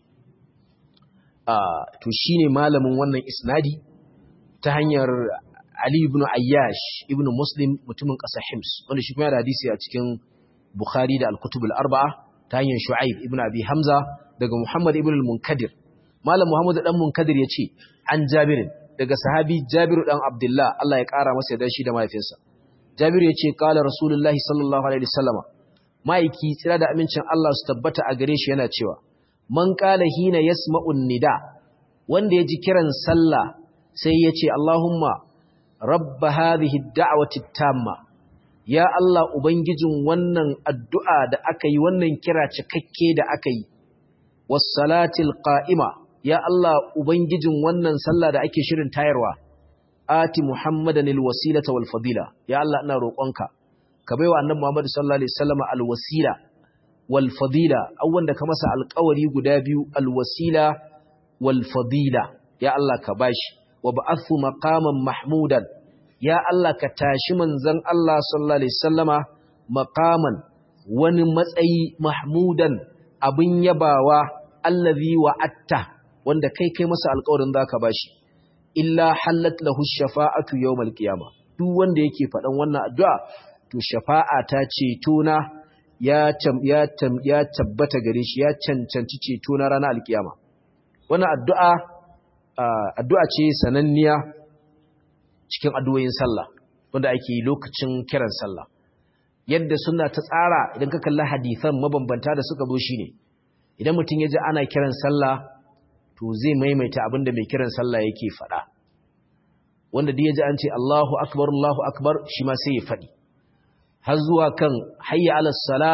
A: to shine malamin wannan isnadi ta hanyar Ali ibn Ayyash ibn Muslim mutumin ƙasar Hims wanda shi kuma yana da hadisi a cikin Bukhari da Al-Kutub al-Arba'a ta hanyar Shu'aib ibn Abi Hamza daga Muhammad ibn al-Munkadir Malam Muhammad dan Munkadir yace an Jabir daga sahabi Jabir dan Abdullah Allah ya kara masa da shi da mahaifinsa Jabir yace qala Rasulullahi sallallahu alaihi wasallama maiki tsira da amincin Allah su tabbata a gare shi yana cewa man qala hina yasma'un nida wanda ya ji kiran sallah sai ya ce Allahumma rabba hadhihi ad-da'wati tamma ya Allah ubangijin wannan addu'a da aka yi wannan kira cikakke da aka yi was salatil qa'ima ya Allah ubangijin wannan sallah da ake shirin tayarwa ati muhammadan alwasilata wal fadila ya Allah ina roƙonka ka baiwa annabi Muhammad sallallahu alaihi wasallam alwasila wal fadila awwan da ka masa alƙawari guda biyu alwasila wal fadila ya Allah ka bashi wa ba'athu maqaman mahmudan ya Allah ka tashi manzon Allah sallallahu alaihi wasallama maqaman wani matsayi mahmudan abin yabawa allazi wa'atta wanda kai kai masa alƙawarin zaka bashi illa hallat lahu shafa'atu yawmal qiyama duk wanda yake faɗan wannan addu'a to shafa'a ta ceto na ya ya ya tabbata gare shi ya cancanci ceto na ranar alkiyama wannan addu'a addu'a ce sananniya cikin addu'o'in sallah wanda ake yi lokacin kiran sallah yadda suna ta tsara idan ka kalli hadisan mabambanta da suka zo shine idan mutum ya ji ana kiran sallah to zai maimaita abin da mai kiran sallah yake faɗa wanda da ya ji an ce Allahu akbar Allahu akbar shi ma sai ya faɗi har zuwa kan hayya alal sala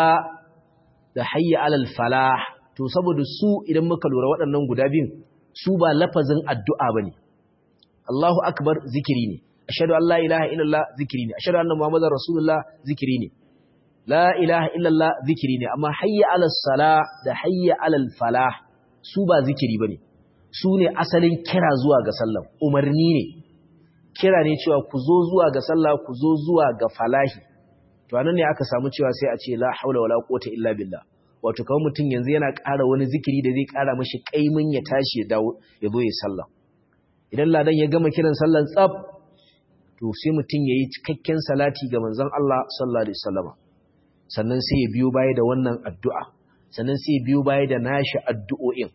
A: da hayya alal falah to saboda su idan muka lura waɗannan guda biyun su ba lafazin addu'a bane Allahu akbar zikiri ne ashhadu an la ilaha illallah zikiri ne ashhadu anna muhammadar rasulullah zikiri ne la ilaha illallah zikiri ne amma hayya alal sala da hayya alal falah su ba zikiri bane su ne asalin kira zuwa ga sallah umarni ne kira ne cewa ku zo zuwa ga sallah ku zo zuwa ga falahi to anan ne aka samu cewa sai a ce la haula wala quwwata illa billah wato kawai mutum yanzu yana ƙara wani zikiri da zai ƙara mashi kaimin ya tashi ya dawo ya zo ya sallah idan ladan ya gama kiran sallan tsaf to sai mutum yayi cikakken salati ga manzon Allah sallallahu alaihi wasallam sannan sai ya biyo baya da wannan addu'a sannan sai ya biyo baya da nashi addu'o'in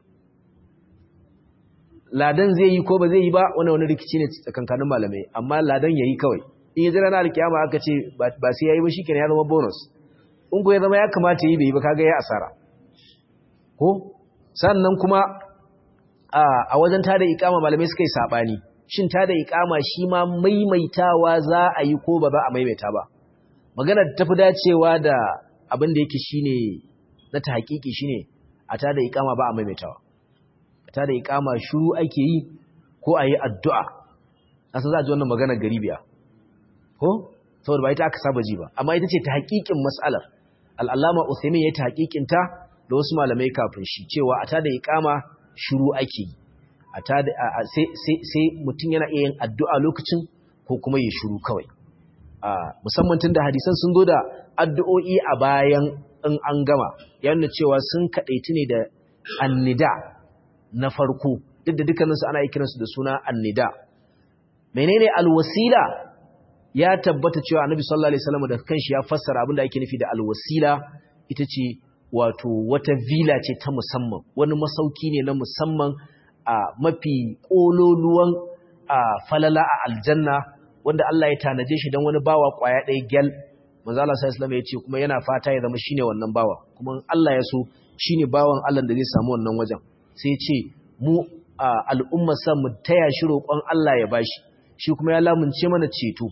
A: ladan zai yi ko ba zai yi ba wannan wani rikici ne tsakankanin malamai amma ladan yayi kawai in ya jira na alkiyama aka ce ba sai yayi ba shikenan ya zama bonus in ko ya zama ya kamata yi bai yi ba kaga ya asara ko sannan kuma a wajen tada ikama malamai suka yi sabani shin tada ikama shi ma maimaitawa za a yi ko ba za a maimaita ba magana ta fi dacewa da abin da yake shine na ta hakiki shine a tada ikama ba a maimaitawa a tada ikama shiru ake yi ko a yi addu'a asa za a ji wannan magana garibiya ko saboda ba ita aka saba ji ba amma ita ce ta hakikin mas'alar al'allama Uthaymin ya ta hakikinta da wasu malamai kafin shi cewa a tada iqama shiru ake a tada sai sai sai mutun yana iya yin addu'a lokacin ko kuma ya shiru kawai musamman tunda hadisan sun zo da addu'o'i a bayan in an gama yana cewa sun kadaitu ne da annida na farko duk da dukkaninsu ana kiransu da suna annida menene alwasila ya tabbata cewa annabi sallallahu alaihi wasallam da kanshi ya fassara abin da ake nufi da alwasila ita ce wato wata villa ce ta musamman wani masauki ne na musamman a mafi kololuwan a falala a aljanna wanda Allah ya tanaje shi don wani bawa kwaya ɗaya gyal manzo Allah sallallahu alaihi ya ce kuma yana fata ya zama shine wannan bawa kuma Allah ya so shine bawan Allah da zai samu wannan wajen sai ya ce mu al'umma sa mu taya shi roƙon Allah ya bashi shi kuma ya lamunce mana ceto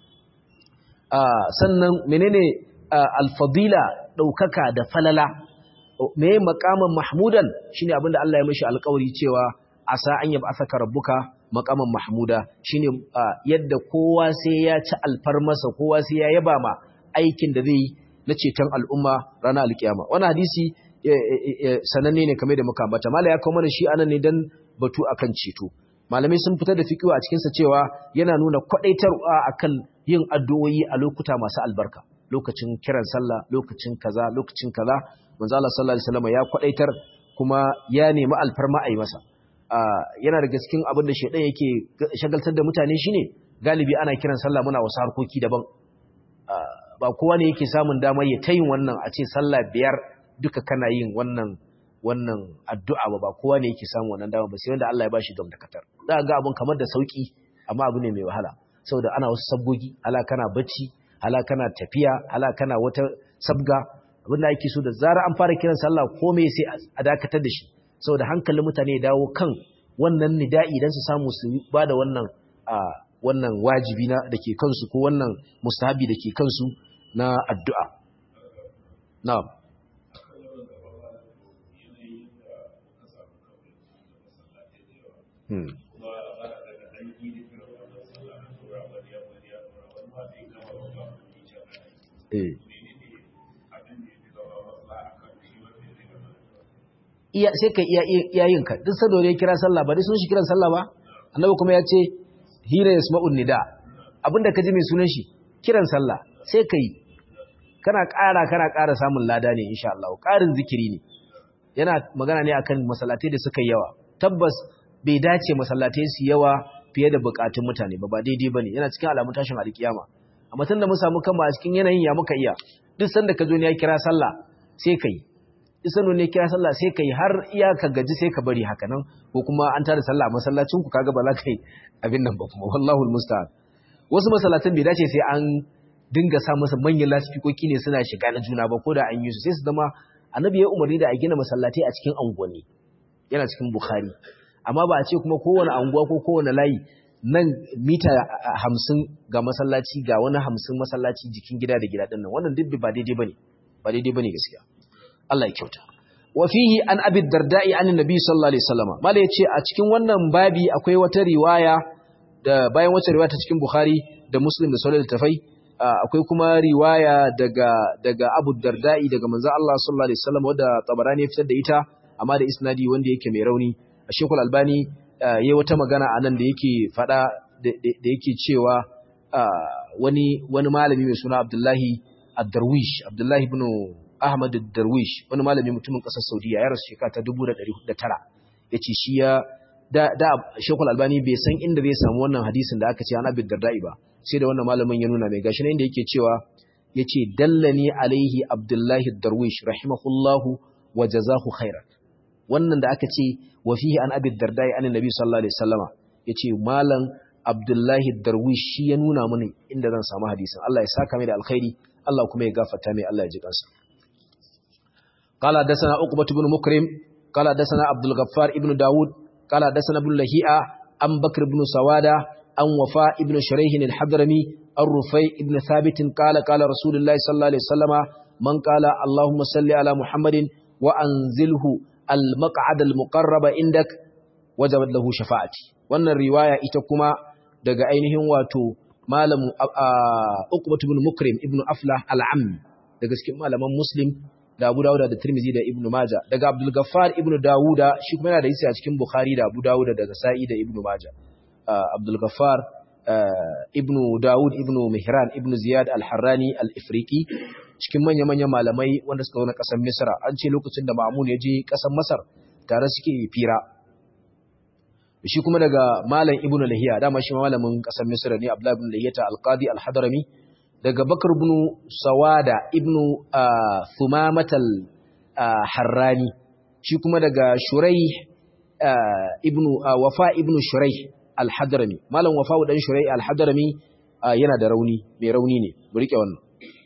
A: sannan menene alfadila ɗaukaka da falala me makaman mahmudan shine abinda Allah ya mishi alƙawari cewa asa an yaba asaka rabbuka makaman mahmuda shine yadda kowa sai ya ci alfarmasa kowa sai ya yaba ma aikin da zai na ceton al'umma ranar alkiyama wannan hadisi sananne ne kamar da muka ambata mala ya kawo mana shi anan ne dan batu akan ceto malamai sun fitar da fikiwa a cikinsa cewa yana nuna kwadaitarwa akan yin addu'o'i a lokuta masu albarka lokacin kiran sallah lokacin kaza lokacin kaza manzo Allah sallallahu alaihi wasallam ya kwadaitar kuma ya nemi alfarma a yi masa yana da gaskin abin da shedan yake shagaltar da mutane shine galibi ana kiran sallah muna wasu harkoki daban ba kowa ne yake samun damar ya tayin wannan a ce sallah biyar duka kana yin wannan wannan addu'a ba ba kowa ne yake samu wannan dama ba sai wanda Allah ya bashi dam da katar za ga abun kamar da sauki amma abu ne mai wahala saboda ana wasu sabgogi ala kana bacci ala kana tafiya ala kana wata sabga abinda ake so da zara an fara kiran sallah komai sai a dakatar da shi saboda hankalin mutane ya dawo kan wannan nida'i dan su samu su ba da wannan wannan wajibi na dake kansu ko wannan mustahabi dake kansu na addu'a na'am Hmm. Eh. Iya sai ka iya iyayin ka duk sado ne kira sallah ba dai sun shi kiran sallah ba annabi kuma ya ce hina yasma'un nida abinda ka ji mai sunan shi kiran sallah sai kai kana ƙara kana ƙara samun lada ne insha Allah ƙarin zikiri ne yana magana ne akan masallatai da suka yawa tabbas bai dace masallatai su yawa fiye da bukatun mutane ba ba daidai bane yana cikin alamun tashin alkiyama amma tunda mun samu kanmu a cikin yanayin ya muka iya duk sanda ka zo ne ya kira sallah sai kai duk sanda ne kira sallah sai kai har iya ka gaji sai ka bari haka nan ko kuma an tada sallah a masallacin ku kaga ba za ka yi abin nan ba kuma wallahu almusta'an wasu masallatan bai dace sai an dinga sa masa manyan lasifikoki ne suna shiga na juna ba ko da an yi su sai su zama annabi ya umarni da a gina masallatai a cikin unguwanni yana cikin bukhari amma ba a ce kuma kowane anguwa ko kowane layi nan mita hamsin ga masallaci ga wani hamsin masallaci jikin gida da gida ɗin nan wannan duk ba daidai bane ba daidai bane gaskiya Allah ya kyauta wa fihi an abi darda'i an nabi sallallahu alaihi wasallam mala yace a cikin wannan babi akwai wata riwaya da bayan wata riwaya ta cikin bukhari da muslim da sauran tafai akwai kuma riwaya daga daga abu darda'i daga manzo Allah sallallahu alaihi wasallam wanda tabarani ya fitar da ita amma da isnadi wanda yake mai rauni Shekul Albani yayi wata magana a nan da yake fada da yake cewa wani wani malami mai suna Abdullahi Ad-Darwish Abdullahi ibn Ahmad Ad-Darwish wani malami mutumin kasar Saudiya ya rasu shekara ta 1409 yace shi ya da da Sheikhul Albani bai san inda zai samu wannan hadisin da aka ce an Abi Darda'i ba sai da wannan malamin ya nuna mai gashi ne inda yake cewa yace dallani alaihi Abdullahi Darwish rahimahullahu wa jazahu khairan wannan da aka ce wa fihi an Abi Darda'i an Nabi sallallahu alaihi wasallama yace malam Abdullahi Darwish shi ya nuna mini inda zan samu hadisin Allah ya saka mai da alkhairi Allah kuma ya gafarta mai Allah ya ji kansa قال حدثنا عقبة بن مكرم قال حدثنا عبد الغفار ابن داود قال حدثنا ابن لهيئة عن بكر بن سوادة عن وفاء ابن شريح الحضرمي الرفيع ابن ثابت قال قال رسول الله صلى الله عليه وسلم من قال اللهم صل على محمد وأنزله المقعد المقرب عندك وجبت له شفاعتي wannan riwaya ita kuma daga ainihin wato malamu Uqbah ibn Mukrim ibn Aflah al-Ammi daga cikin malaman Muslim da Abu Dawud da Tirmidhi da Ibn Majah daga Abdul Ghaffar ibn Dawuda shi kuma yana da hadisi a cikin Bukhari da Abu Dawud da Nasa'i da Ibn Majah Abdul Ghaffar ibn Dawud ibn Mihran ibn Ziyad al-Harrani al-Ifriqi cikin manya-manyan malamai wanda suka zo na ƙasar Misra an ce lokacin da Ma'mun ya je ƙasar Masar tare suke fira shi kuma daga malam Ibn Lahiya dama shi malamin ƙasar Misra ne Abdullah ibn Lahiyata al-Qadi al-Hadrami daga Bakar ibn Sawada ibn Thumamatal Harrani shi kuma daga Shuraih ibn Wafa ibn Shuraih al-Hadrami malam Wafa dan Shuraih al-Hadrami yana da rauni mai rauni ne mu rike wannan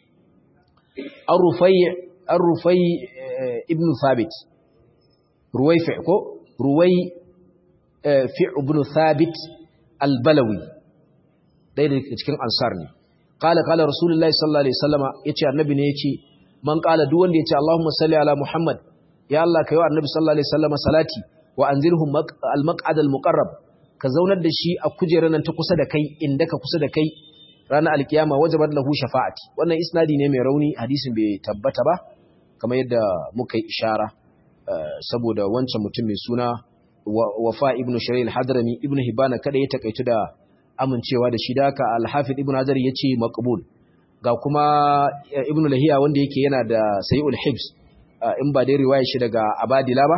A: Ar-Rufai Ar-Rufai ibn Thabit Ruwaifi ko Ruwai fi ibn Thabit al-Balawi dai da cikin ansar ne qala qala rasulullahi sallallahu alaihi wasallama yace annabi ne yace man qala duk wanda yace Allahumma salli ala Muhammad ya Allah kai wa annabi sallallahu alaihi wasallama salati wa anzilhum al-maq'ad al-muqarrab ka zaunar da shi a kujerar nan ta kusa da kai inda ka kusa da kai ranar alkiyama wajabat lahu shafa'ati wannan isnadi ne mai rauni hadisin bai tabbata ba kamar yadda muka yi ishara saboda wancan mutum mai suna wafa ibnu shari'il hadrami ibnu hibana kada ya takaitu da amincewa da shi da haka al-hafid ibnu hajar yace maqbul ga kuma ibnu lahiya wanda yake yana da sayyul hibs in ba dai riwaya shi daga abadila ba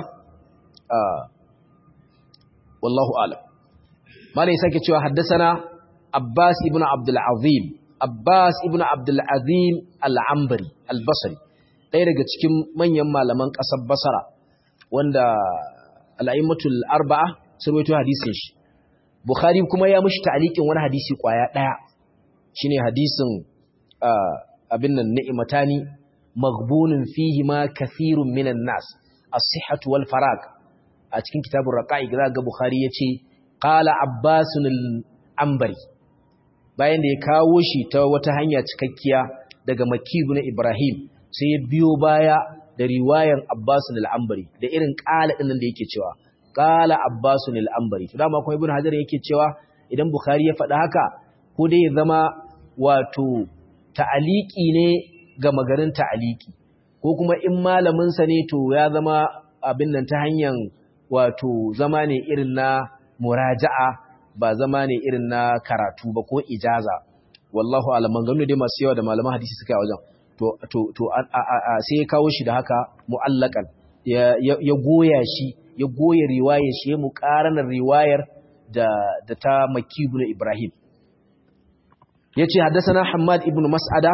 A: wallahu a'lam malai sake cewa haddasana abbas ibn abdul azim abbas ibn abdul azim al-ambari al-basri ɗaya daga cikin manyan malaman ƙasar basara wanda al'aimatul arba'a sun rawaito hadisin shi bukhari kuma ya mushi ta'liqin wani hadisi kwaya ɗaya shine hadisin abin nan ni'matani maghbunun fihi ma kathirun minan nas as-sihhatu wal farag a cikin kitabun raqa'iq ga bukhari yace qala abbasun al-ambari bayan da ya kawo shi ta wata hanya cikakkiya daga makibu na ibrahim sai ya biyo baya da riwayan abbasun al-ambari da irin qala din da yake cewa qala abbasun al-ambari to dama kuma ibnu hajar yake cewa idan bukhari ya faɗa haka ko dai ya zama wato ta'aliki ne ga magarin ta'aliki ko kuma in malamin sa ne to ya zama abin nan ta hanyar wato zama ne irin na muraja'a ba zama ne irin na karatu ba ko ijaza wallahu alam maganganu dai masu yawa da malaman hadisi suka yi wajen to to to sai ya kawo shi da haka mu'allakan ya ya goya shi ya goya riwayar shi ya muqaranar riwayar da da ta Makki ibn Ibrahim yace haddathana Hammad ibn Mas'ada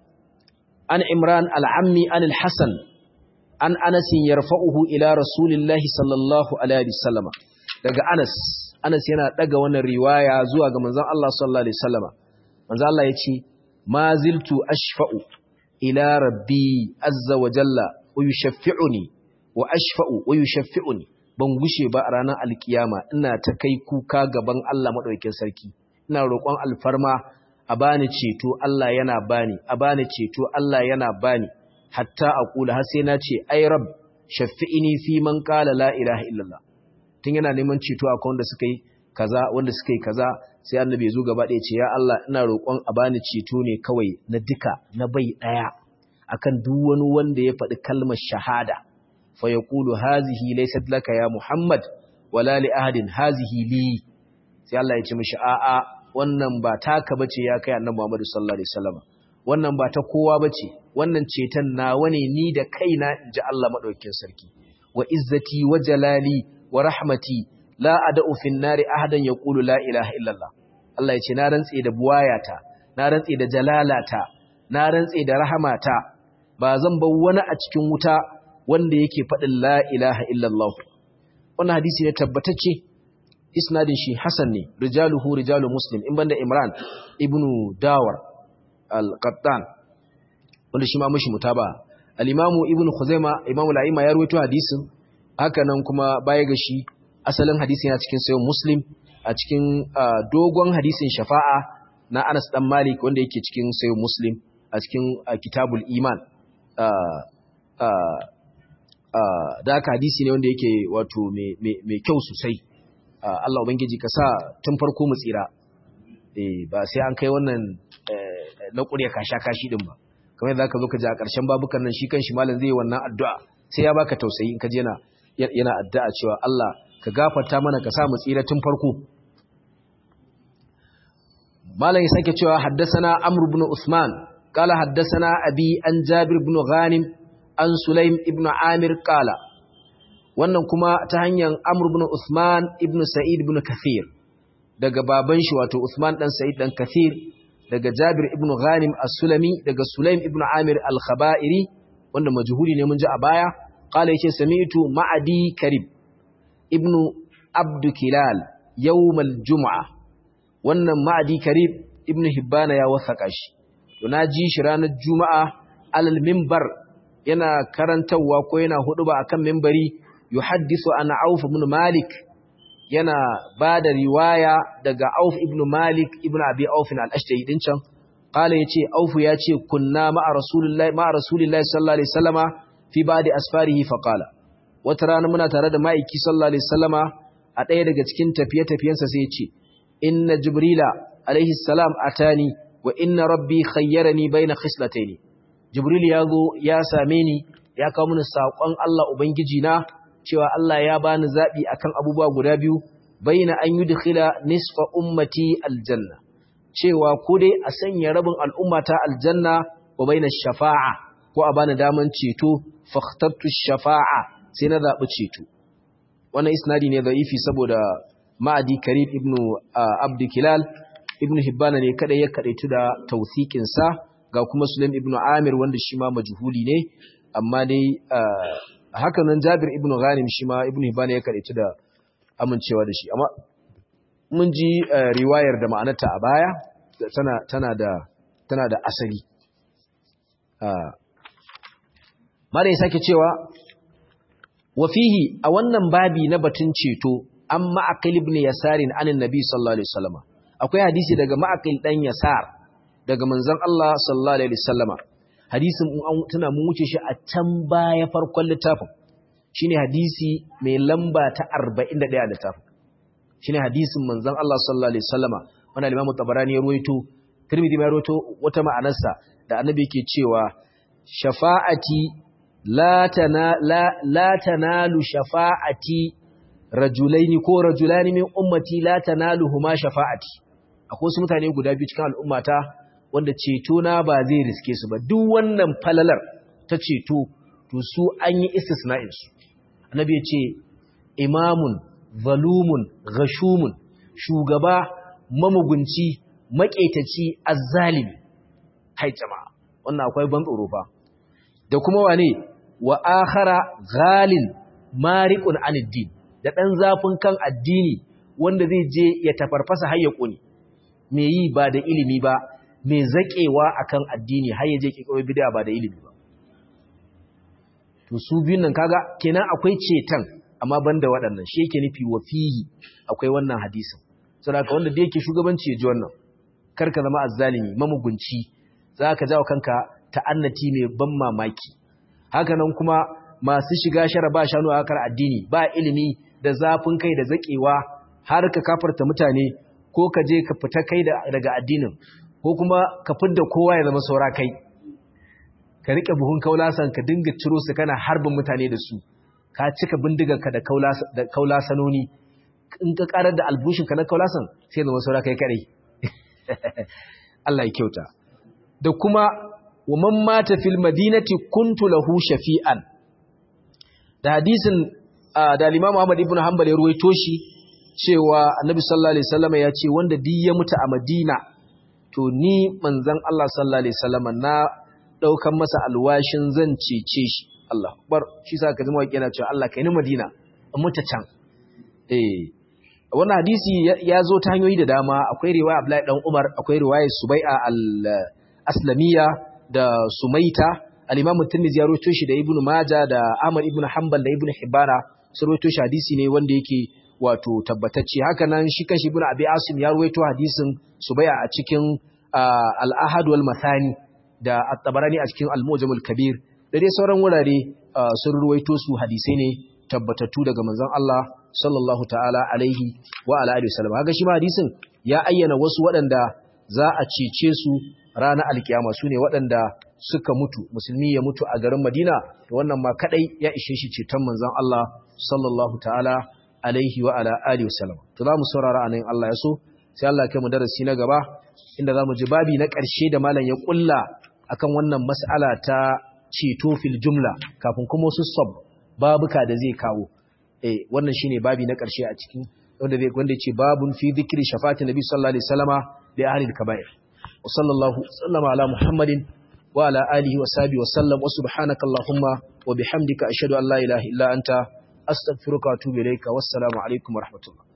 A: an Imran al-Ammi an al-Hasan an Anas yarfa'uhu ila Rasulillahi sallallahu alaihi wasallam daga Anas Anas yana daga wannan riwaya zuwa ga manzon Allah sallallahu alaihi wasallama manzon Allah yace ma ziltu ashfa'u ila rabbi azza wa jalla wa yushaffi'uni wa ashfa'u wa yushaffi'uni ban gushe ba a ranar alkiyama ina ta kai kuka gaban Allah madaukakin sarki ina roƙon alfarma a bani ceto Allah yana bani a bani ceto Allah yana bani hatta aqula har sai na ce ay rabb shaffi'ini fi man qala la ilaha illallah tun yana neman ceto a wanda suka yi kaza wanda suka yi kaza sai annabi ya zo gaba ɗaya ce ya Allah ina roƙon a bani ceto ne kawai na duka na bai ɗaya akan duk wani wanda ya faɗi kalmar shahada fa yaqulu hazihi laysat laka ya Muhammad wala li ahadin hazihi li sai Allah ya ce mishi a'a wannan ba taka bace ya kai annabi Muhammad sallallahu alaihi wasallam wannan ba ta kowa bace wannan ceton nawa ne ni da kaina inji Allah madaukakin sarki wa izzati wa jalali wa rahmati la ad'u fin nari ahadan yaqulu la ilaha illallah Allah ya ce na rantse da buwayata na rantse da jalalata na rantse da rahamata ba zan bar wani a cikin wuta wanda yake faɗin la ilaha illallah wannan hadisi ne tabbatacce isnadin shi hasan ne rijaluhu rijalu muslim in banda imran ibnu dawar al-qattan wanda shi ma mushi mutaba al-imamu ibnu khuzaima imamu la'ima ya rawaito hadisin haka nan kuma baya ga shi asalin hadisin yana cikin sayo muslim a cikin dogon hadisin shafa'a na Anas dan Malik wanda yake cikin sayo muslim a cikin kitabul iman da haka hadisi ne wanda yake wato mai kyau sosai Allah ubangiji ka sa tun farko mu tsira ba sai an kai wannan na ƙurya kasha kashi din ba kamar yadda ka zo ka ji a ƙarshen babukan nan shi kan shi malam zai yi wannan addu'a sai ya baka tausayi in ka je yana yana addu'a cewa Allah ka gafarta mana ka sa mu tsira tun farko malam ya sake cewa haddasana amr ibn usman qala haddasana abi an jabir ibn ghanim an sulaim ibn amir qala wannan kuma ta hanyar amr ibn usman ibn sa'id ibn kathir daga baban shi wato usman dan sa'id dan kathir daga jabir ibn ghanim as-sulami daga sulaim ibn amir al-khaba'iri wanda majhuli ne mun ji a baya qala yace sami'tu ma'adi karib ibn abd kilal yawm al-jum'a wannan ma'adi karib ibn hibbana ya wasaka shi to ji shi ranar juma'a alal minbar yana karantawa ko yana huduba akan minbari yuhaddisu ana auf ibn malik yana ba da riwaya daga Auf ibn Malik ibn Abi Auf al-Ashja'i din can qala yace Auf yace kunna ma'a Rasulullahi ma'a Rasulillahi sallallahu alaihi wasallama fi ba'di asfarihi fa qala wata rana muna tare da ma'aiki sallallahu alaihi wasallama a ɗaya daga cikin tafiye-tafiyensa sai yace inna Jibrila alaihi salam atani wa inna rabbi khayyarani baina khislataini Jibril ya zo ya same ni ya kawo mini saƙon Allah ubangiji na cewa Allah ya bani zaɓi akan abubuwa guda biyu baina an yi dukila nisfa ummati aljanna cewa ko dai a sanya rabin al'ummata aljanna wa baina shafa'a ko a bani daman ceto fakhtattu shafa'a sai na zaɓi ceto wannan isnadi ne za'ifi saboda ma'adi karib ibn abdu kilal ibn hibbana ne kadai ya kadaitu da tausikinsa ga kuma sulaim ibn amir wanda shi ma majhuli ne amma dai haka nan Jabir ibn Ghanim shi ma ibn Hibban ya karanta da amincewa da shi amma mun ji riwayar da ma'anarta a baya tana tana da tana da asali mare sake cewa wa fihi a wannan babi na batun ceto an ma'aqil ibn yasarin anin nabi sallallahu alaihi wasallam akwai hadisi daga ma'aqil dan yasar daga manzon Allah sallallahu alaihi wasallama hadisin tana mun wuce shi a can baya farkon littafin shine hadisi mai lamba ta 41 a littafin shine hadisin manzon Allah sallallahu alaihi wasallama wannan Imam Tabarani ya ruwaito Tirmidhi ya ruwaito wata ma'anarsa da Annabi yake cewa shafa'ati la tana la, la tanalu shafa'ati rajulaini ko rajulani min ummati la tanaluhuma shafa'ati akwai wasu mutane guda biyu cikin al'ummata wanda ceto na ba zai riske su ba duk wannan falalar ta ceto to su an yi istisna'in su annabi ya ce imamun zalumun gashumun shugaba mamugunci maƙetaci azzalimi hai jama'a wannan akwai ban tsoro fa da kuma wane wa akhara ghalin mariqun aniddin da dan zafin kan addini wanda zai je ya tafarfasa har ya kone me yi ba da ilimi ba mai zaƙewa akan addini har yaje kikiro bid'a ba da ilimi ba to su biyun nan kaga kenan akwai cetan amma banda waɗannan shi yake nufi wa fihi akwai wannan hadisin saboda wanda da yake shugabanci ya ji wannan kar ka zama azzalimi mamugunci zaka jawo kanka ta'annati mai ban mamaki haka nan kuma masu shiga shara ba shanu a hakar addini ba ilimi da zafin kai da zaƙewa har ka kafarta mutane ko ka je ka fita kai daga addinin ko kuma ka fidda kowa ya zama saura kai ka rike buhun kaulasan ka dinga ciro su kana harbin mutane da su ka cika bindigarka da kaulasanoni in ka karar da albushinka na kaulasan sai zama saura kai kadai Allah ya kyauta da kuma wa man mata fil madinati kuntu lahu shafi'an da hadisin da Imam Ahmad ibn Hanbal ya ruwaito shi cewa annabi sallallahu alaihi wasallam ya ce wanda duk ya mutu a Madina to ni manzon Allah sallallahu alaihi wasallam na daukan masa alwashin zan cece shi Allah akbar shi sa ka zama yana cewa Allah kai ni Madina in mutu can eh wannan hadisi ya zo ta hanyoyi da dama akwai riwaya Abdullahi dan Umar akwai riwaya Subai'a al-Aslamiyya da Sumaita al-Imam Tirmidhi ya rawaito shi da Ibn Majah da Ahmad ibn Hanbal da Ibn Hibbana sun rawaito shi hadisi ne wanda yake wato tabbatacce haka nan shi kanshi Ibn Abi Asim ya rawaito hadisin Subai'a a cikin al-Ahad wal Mathani da At-Tabarani a cikin Al-Mujam al-Kabir da dai sauran wurare sun rawaito su hadisai ne tabbatattu daga manzon Allah sallallahu ta'ala alaihi wa ala alihi wasallam haka shi ma hadisin ya ayyana wasu waɗanda za a cece su ranar alkiyama su ne waɗanda suka mutu musulmi ya mutu a garin Madina to wannan ma kadai ya ishe shi ceton manzon Allah sallallahu ta'ala alaihi wa ala alihi wasallam to za mu saurara anan Allah ya so sai Allah ya kai mu darasi na gaba inda za mu ji babi na ƙarshe da malam ya kulla akan wannan mas'ala ta ceto fil jumla kafin kuma wasu sab babuka da zai kawo eh wannan shine babi na ƙarshe a cikin wanda zai wanda yace babun fi dhikri shafati nabi sallallahu alaihi wasallama li ahli al-kaba'ir wa sallallahu sallama ala muhammadin wa ala alihi wa sahbihi wa sallam wa subhanaka allahumma wa bihamdika ashhadu an la ilaha illa anta astaghfiruka wa atubu ilayka wassalamu alaikum wa rahmatullah